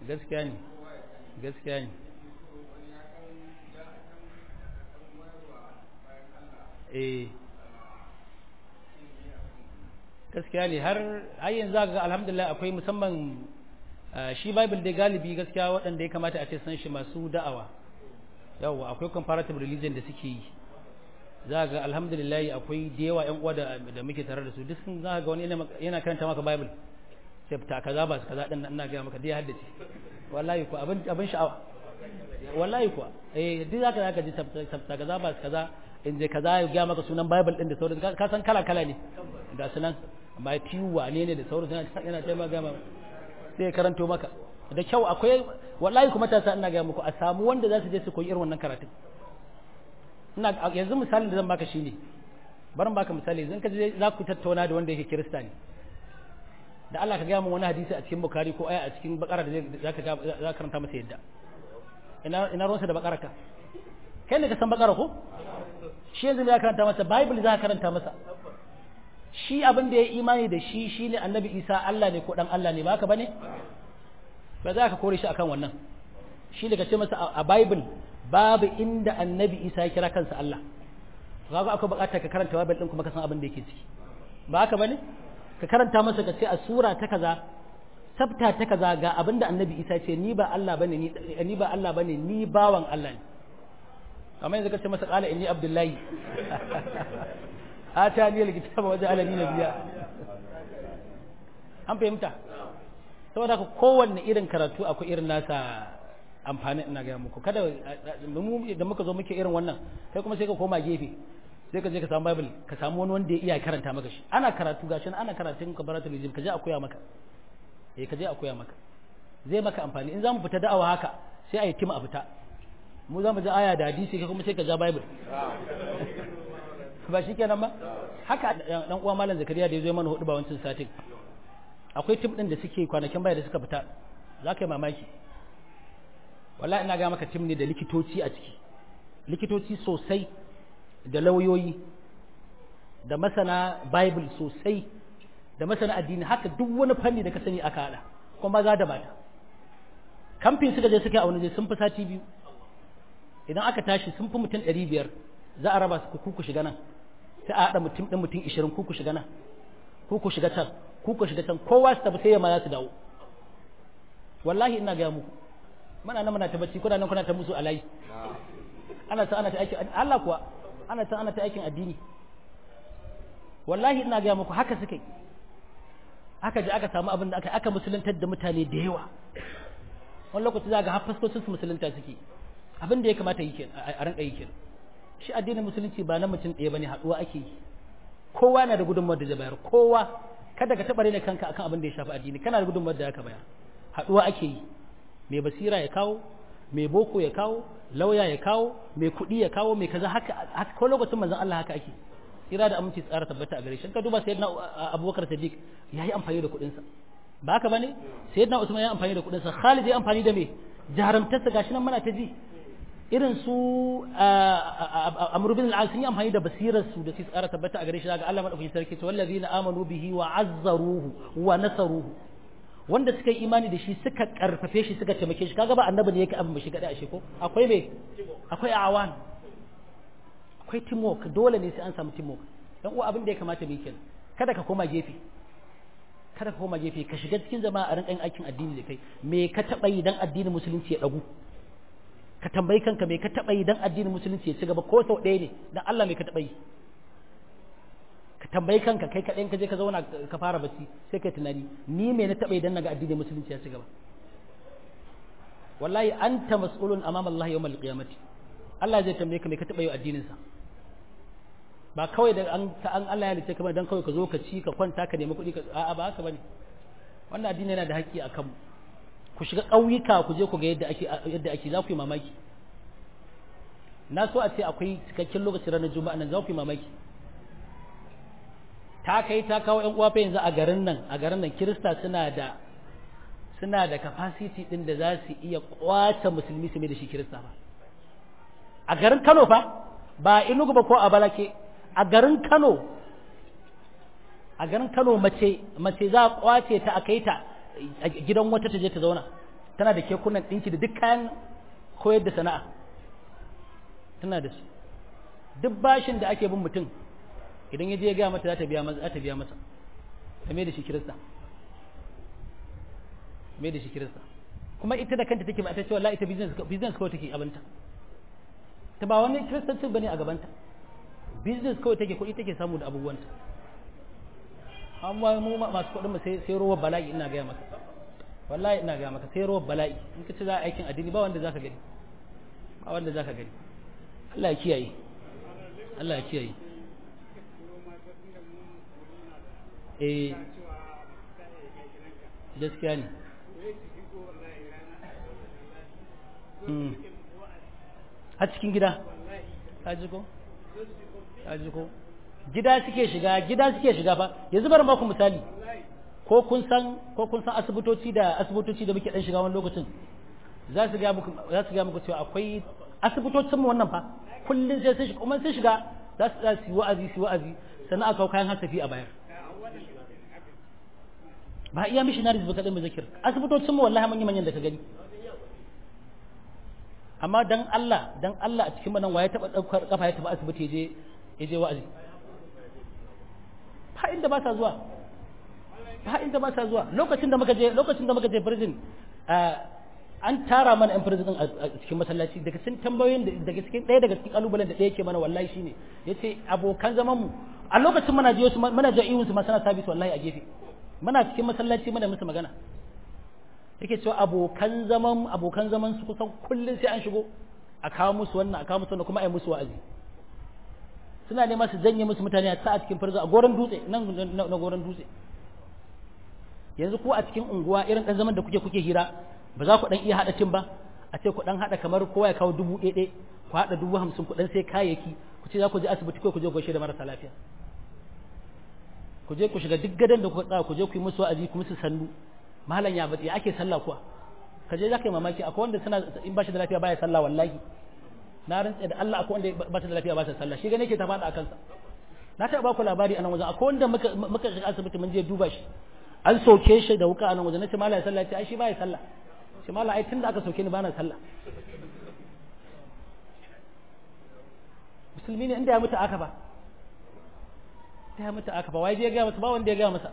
gaskiya ne gaskiya ne eh gaskiya ne har har yanzu ga alhamdulillah akwai musamman shi bible dai galibi gaskiya waɗanda ya kamata a ce san shi masu da'awa yawa akwai comparative religion da suke yi za ga alhamdulillah akwai da yawa yan uwa da muke tare da su duk sun za ga wani yana karanta maka bible sai ta kaza ba kaza din ina ga maka dai haddace wallahi ko abin abin sha'awa wallahi ko eh duk zaka zaka ji ta kaza ba kaza in je kaza ya ga maka sunan bible din da sauran ka san kala kala ne ga sunan Matthew wane ne da sauran yana taimaka ga sai karanto maka da kyau akwai wallahi kuma ta sa ina ga muku a samu wanda za su je su koyi irin wannan karatun ina yanzu misalin da zan baka shine barin baka misali zan ka je za ku tattauna da wanda yake kirista ne da Allah ka ga mu wani hadisi a cikin bukari ko aya a cikin bakara da za ka za karanta masa yadda ina ina ruwansa da bakara ka kai ne ka san bakara ko shi yanzu ne ya karanta masa bible za ka karanta masa shi abin da ya imani da shi shine annabi isa Allah ne ko dan Allah ne ba haka bane ba za ka kore shi akan wannan shi daga ce masa a bible babu inda annabi isa ya kira kansa Allah kaga akwai bukatar ka karanta bible din kuma ka san abin da yake ciki ba haka bane ka karanta masa ka ce a sura ta kaza sabta ta kaza ga abin da annabi isa ce ni ba Allah bane ni ni ba Allah bane ni bawan Allah ne kamar yanzu ka ce masa qala inni abdullahi atani alkitaba waje alani nabiya an fahimta saboda haka kowanne irin karatu akwai irin nasa amfani ina gaya muku kada mu da muka zo muke irin wannan kai kuma sai ka koma gefe sai ka je ka samu bible ka samu wani wanda ya iya karanta maka shi ana karatu gashi ana karatun kabaratul lijim ka je a koya maka eh ka je a koya maka zai maka amfani in zamu fita da'awa haka sai a yi tim a fita mu zamu ji aya da hadisi kai kuma sai ka ja bible ba shi kenan ba haka dan uwa malam zakariya da ya zo mana hudu ba wancan satin akwai tim din da suke kwanakin baya da suka fita za ka yi mamaki wallahi ina ga maka tim ne da likitoci a ciki likitoci sosai da lauyoyi da masana bible sosai da masana addini haka duk wani fanni da ka sani aka hada kuma maza da mata kamfin suka je suka auna je sun fi sati biyu idan aka tashi sun fi mutum ɗari biyar za a raba su ku ku shiga nan sai a haɗa mutum ɗin mutum ishirin ku ku shiga nan ku ku shiga can ku ku shiga can kowa su tafi sai ya ma za su dawo wallahi ina gaya muku muna nan muna ta bacci kuna nan kuna ta musu alayi ana ta ana ta aikin Allah kuwa ana ta ana ta aikin addini wallahi ina gaya muku haka suke aka je aka samu abin da aka aka musuluntar da mutane da yawa wani lokaci za ga har faskokin su musulunta suke abin da ya kamata yi kenan a rinka yi kenan shi addinin musulunci ba na mutum ɗaya bane haɗuwa ake yi kowa na da gudunmawar da zai bayar kowa kada ka taɓa rena kanka akan abin da ya shafi addini kana da gudunmawar da aka bayar haɗuwa ake yi mai basira ya kawo mai boko ya kawo lauya ya kawo mai kuɗi ya kawo mai kaza haka ko lokacin manzon Allah haka ake tsira da aminci tsara tabbata a gare shi ka duba sayyidina Abubakar Siddiq yayi amfani da kuɗinsa ba haka bane sayyidina Usman ya amfani da kuɗinsa Khalid ya amfani da me jaramtarsa gashi nan muna ta ji irin su Amr bin al sun yi amfani da basirar su da su tsara tabbata a gare shi daga Allah madaukakin sarki to wallazina amanu bihi wa azzaruhu wa nasaruhu wanda suka yi imani da shi suka karfafe shi suka taimake shi kaga ba annabi ne yake abin ba shi gada ashe ko akwai me akwai awan akwai teamwork dole ne sai an samu teamwork dan uwa abin da ya kamata mu yi kenan kada ka koma gefe kada ka koma gefe ka shiga cikin jama'a a rinƙan aikin addini da kai me ka taɓa yi dan addinin musulunci ya ɗagu ka tambayi kanka me ka taɓa yi dan addinin musulunci ya ci gaba ko sau ɗaya ne dan Allah me ka taɓa yi ka tambayi kanka kai kaɗai ka je ka zauna ka fara bacci sai kai tunani ni me na taɓa idan naga addinin musulunci ya ci gaba wallahi anta mas'ulun amama Allah yawmal qiyamati Allah zai tambaye ka me ka taɓa yi addinin sa ba kawai da an an Allah ya lice kamar dan kawai ka zo ka ci ka kwanta ka nemi kuɗi ka a'a ba haka bane wannan addini yana da haƙƙi akan mu ku shiga ƙauyuka ku je ku ga yadda ake yadda ake za ku yi mamaki na so a ce akwai cikakken lokacin ranar juma'a nan za ku yi mamaki ta kai ta kawo ƴan uwa fa yanzu a garin nan a garin nan kirista suna da suna da capacity din da za su iya kwace musulmi su mai da shi kirista ba a garin Kano fa ba Enugu ba ko a Balake a garin Kano a garin Kano mace mace za a kwace ta a kai ta a gidan wata ta je ta zauna tana da kekunan ɗinki da duk kayan koyar da sana'a tana da su duk bashin da ake bin mutum idan ya je ya gaya mata za ta biya masa za ta biya masa ta mai da shi kirista mai da shi kirista kuma ita da kanta take ba ta ce wallahi ita business business kawai take abinta ta ba wani kiristancin bane a gabanta business kawai take kuɗi take samu da abubuwanta amma mu masu kuɗin mu sai sai ruwa bala'i ina gaya maka wallahi ina gaya maka sai ruwa bala'i in ka ci za a aikin addini ba wanda zaka gani ba wanda zaka gani Allah ya kiyaye Allah ya kiyaye eh gaskiya ne a cikin gida ka ji ko ka ji ko gida suke shiga gida suke shiga fa yanzu bari ku misali ko kun san ko kun san asibitoci da asibitoci da muke dan shiga wani lokacin za su ga muku za su ga muku cewa akwai asibitocin mu wannan fa kullun sai sun shiga kuma sun shiga za su za su yi wa'azi su wa'azi sannan aka kawo kayan hasafi a bayar ba iya missionaries ba kadai mu zakir asibitocin mu wallahi manyan manyan da ka gani amma dan Allah dan Allah a cikin manan waye taba daukar kafa ya taba asibiti je ya je wa'azi ba inda ba sa zuwa ba inda ba sa zuwa lokacin da muka je lokacin da muka je prison an tara mana yan prison a cikin masallaci daga cikin tambayoyin daga cikin ɗaya daga cikin kalubalen da ɗaya ke mana wallahi shine yace abokan zaman mu a lokacin muna je su muna je iwun su ma sana sabis wallahi a gefe muna cikin masallaci muna musu magana yake cewa abokan zaman abokan zaman su kusan kullun sai an shigo a kawo musu wannan a kawo musu wannan kuma a yi musu wa'azi suna nema su janye musu mutane a sa a cikin farza a goron dutse nan na goron dutse yanzu ko a cikin unguwa irin dan zaman da kuke kuke hira ba za ku dan iya hada tim ba a ce ku dan hada kamar kowa ya kawo dubu ɗaya ku hada dubu hamsin ku dan sai kayayyaki ku ce za ku je asibiti ko ku je gaishe da marasa lafiya ku je ku shiga duk gadan da kuka tsaya ku je ku yi musu wa'azi ku musu sannu malam ya bace ake sallah kuwa ka je zaka yi mamaki akwai wanda suna in ba shi da lafiya baya sallah wallahi na rantsa da Allah akwai wanda ba shi da lafiya ba sa sallah shi gane yake ta fada a kansa na taɓa ba ku labari a nan wajen akwai wanda muka muka shiga asibiti mun je duba shi an soke shi da wuka a nan wajen nace malam ya sallah ce ai shi baya sallah shi malam ai tunda aka soke ni bana sallah musulmi ne inda ya mutu aka ba ya mutu aka ba wai je ya ga masa ba wanda ya ga masa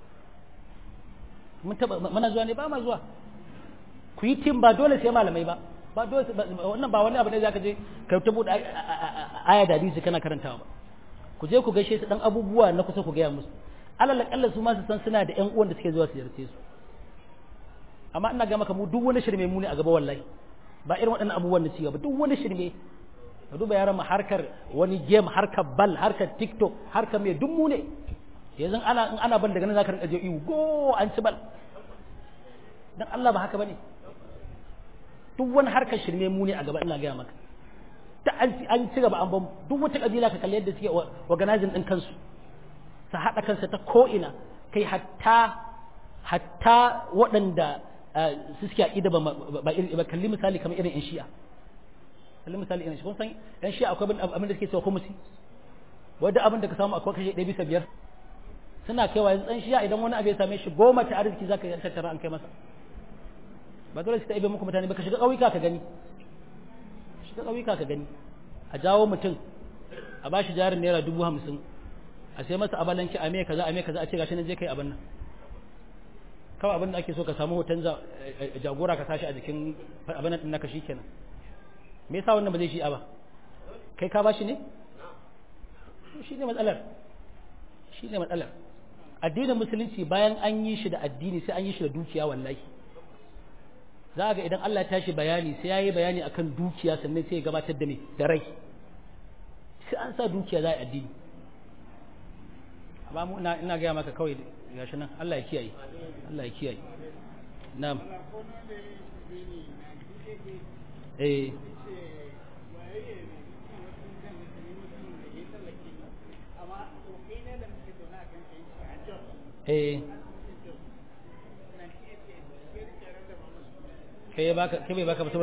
mun taba mana zuwa ne ba ma zuwa ku yi tim ba dole sai malamai ba ba dole wannan ba wani abu ne zaka je ka ta bude aya da hadisi kana karantawa ba ku je ku gaishe su dan abubuwa na kusa ku gaya musu alal akalla su ma su san suna da ƴan uwan da suke zuwa su ziyarce su amma ina ga maka mu duk wani shirme mu ne a gaba wallahi ba irin waɗannan abubuwan na cigaba duk wani shirme ka duba yaran mu harkar wani game harkar bal harkar tiktok harkar mai duk mu ne yanzu ana in ana ban daga nan zaka rinka je iwu go an ci bal dan Allah ba haka bane duk wani harkar shirme mu ne a gaba ina gaya maka ta an ci gaba an ban duk wata kabila ka kalli yadda suke organizing din kansu su haɗa kansa ta ko'ina kai hatta hatta waɗanda su suke aƙida ba ba kalli misali kamar irin 'yan shi'a kalli misali irin shi kun san 'yan shi'a akwai abin da suke cewa kumusi wadda abin da ka samu akwai kashe ɗaya bisa biyar suna kaiwa yanzu ɗan shi'a idan wani abu ya same shi goma ta arziki za ka yi tattara an kai masa ba dole su ta ibe muku mutane ba ka shiga ƙauyuka ka gani shiga ƙauyuka ka gani a jawo mutum a ba shi jarin naira dubu hamsin a sai masa abalanki a me kaza a me kaza a ce gashi nan je kai abin nan kawai abin da ake so ka samu hoton jagora ka sashi a jikin abin nan naka shikenan me yasa wannan ba zai shi ba kai ka bashi ne shi ne matsalar shi ne matsalar addinin musulunci bayan an yi shi da addini sai an yi shi da dukiya wallahi za ga idan Allah ya tashi bayani sai ya yi bayani akan dukiya sannan sai ya gabatar da me da rai sai an sa dukiya za a yi addini amma mu ina ina gaya maka kawai gashi nan Allah ya kiyaye Allah ya kiyaye na'am eh eh kai baka kai bai baka ba saboda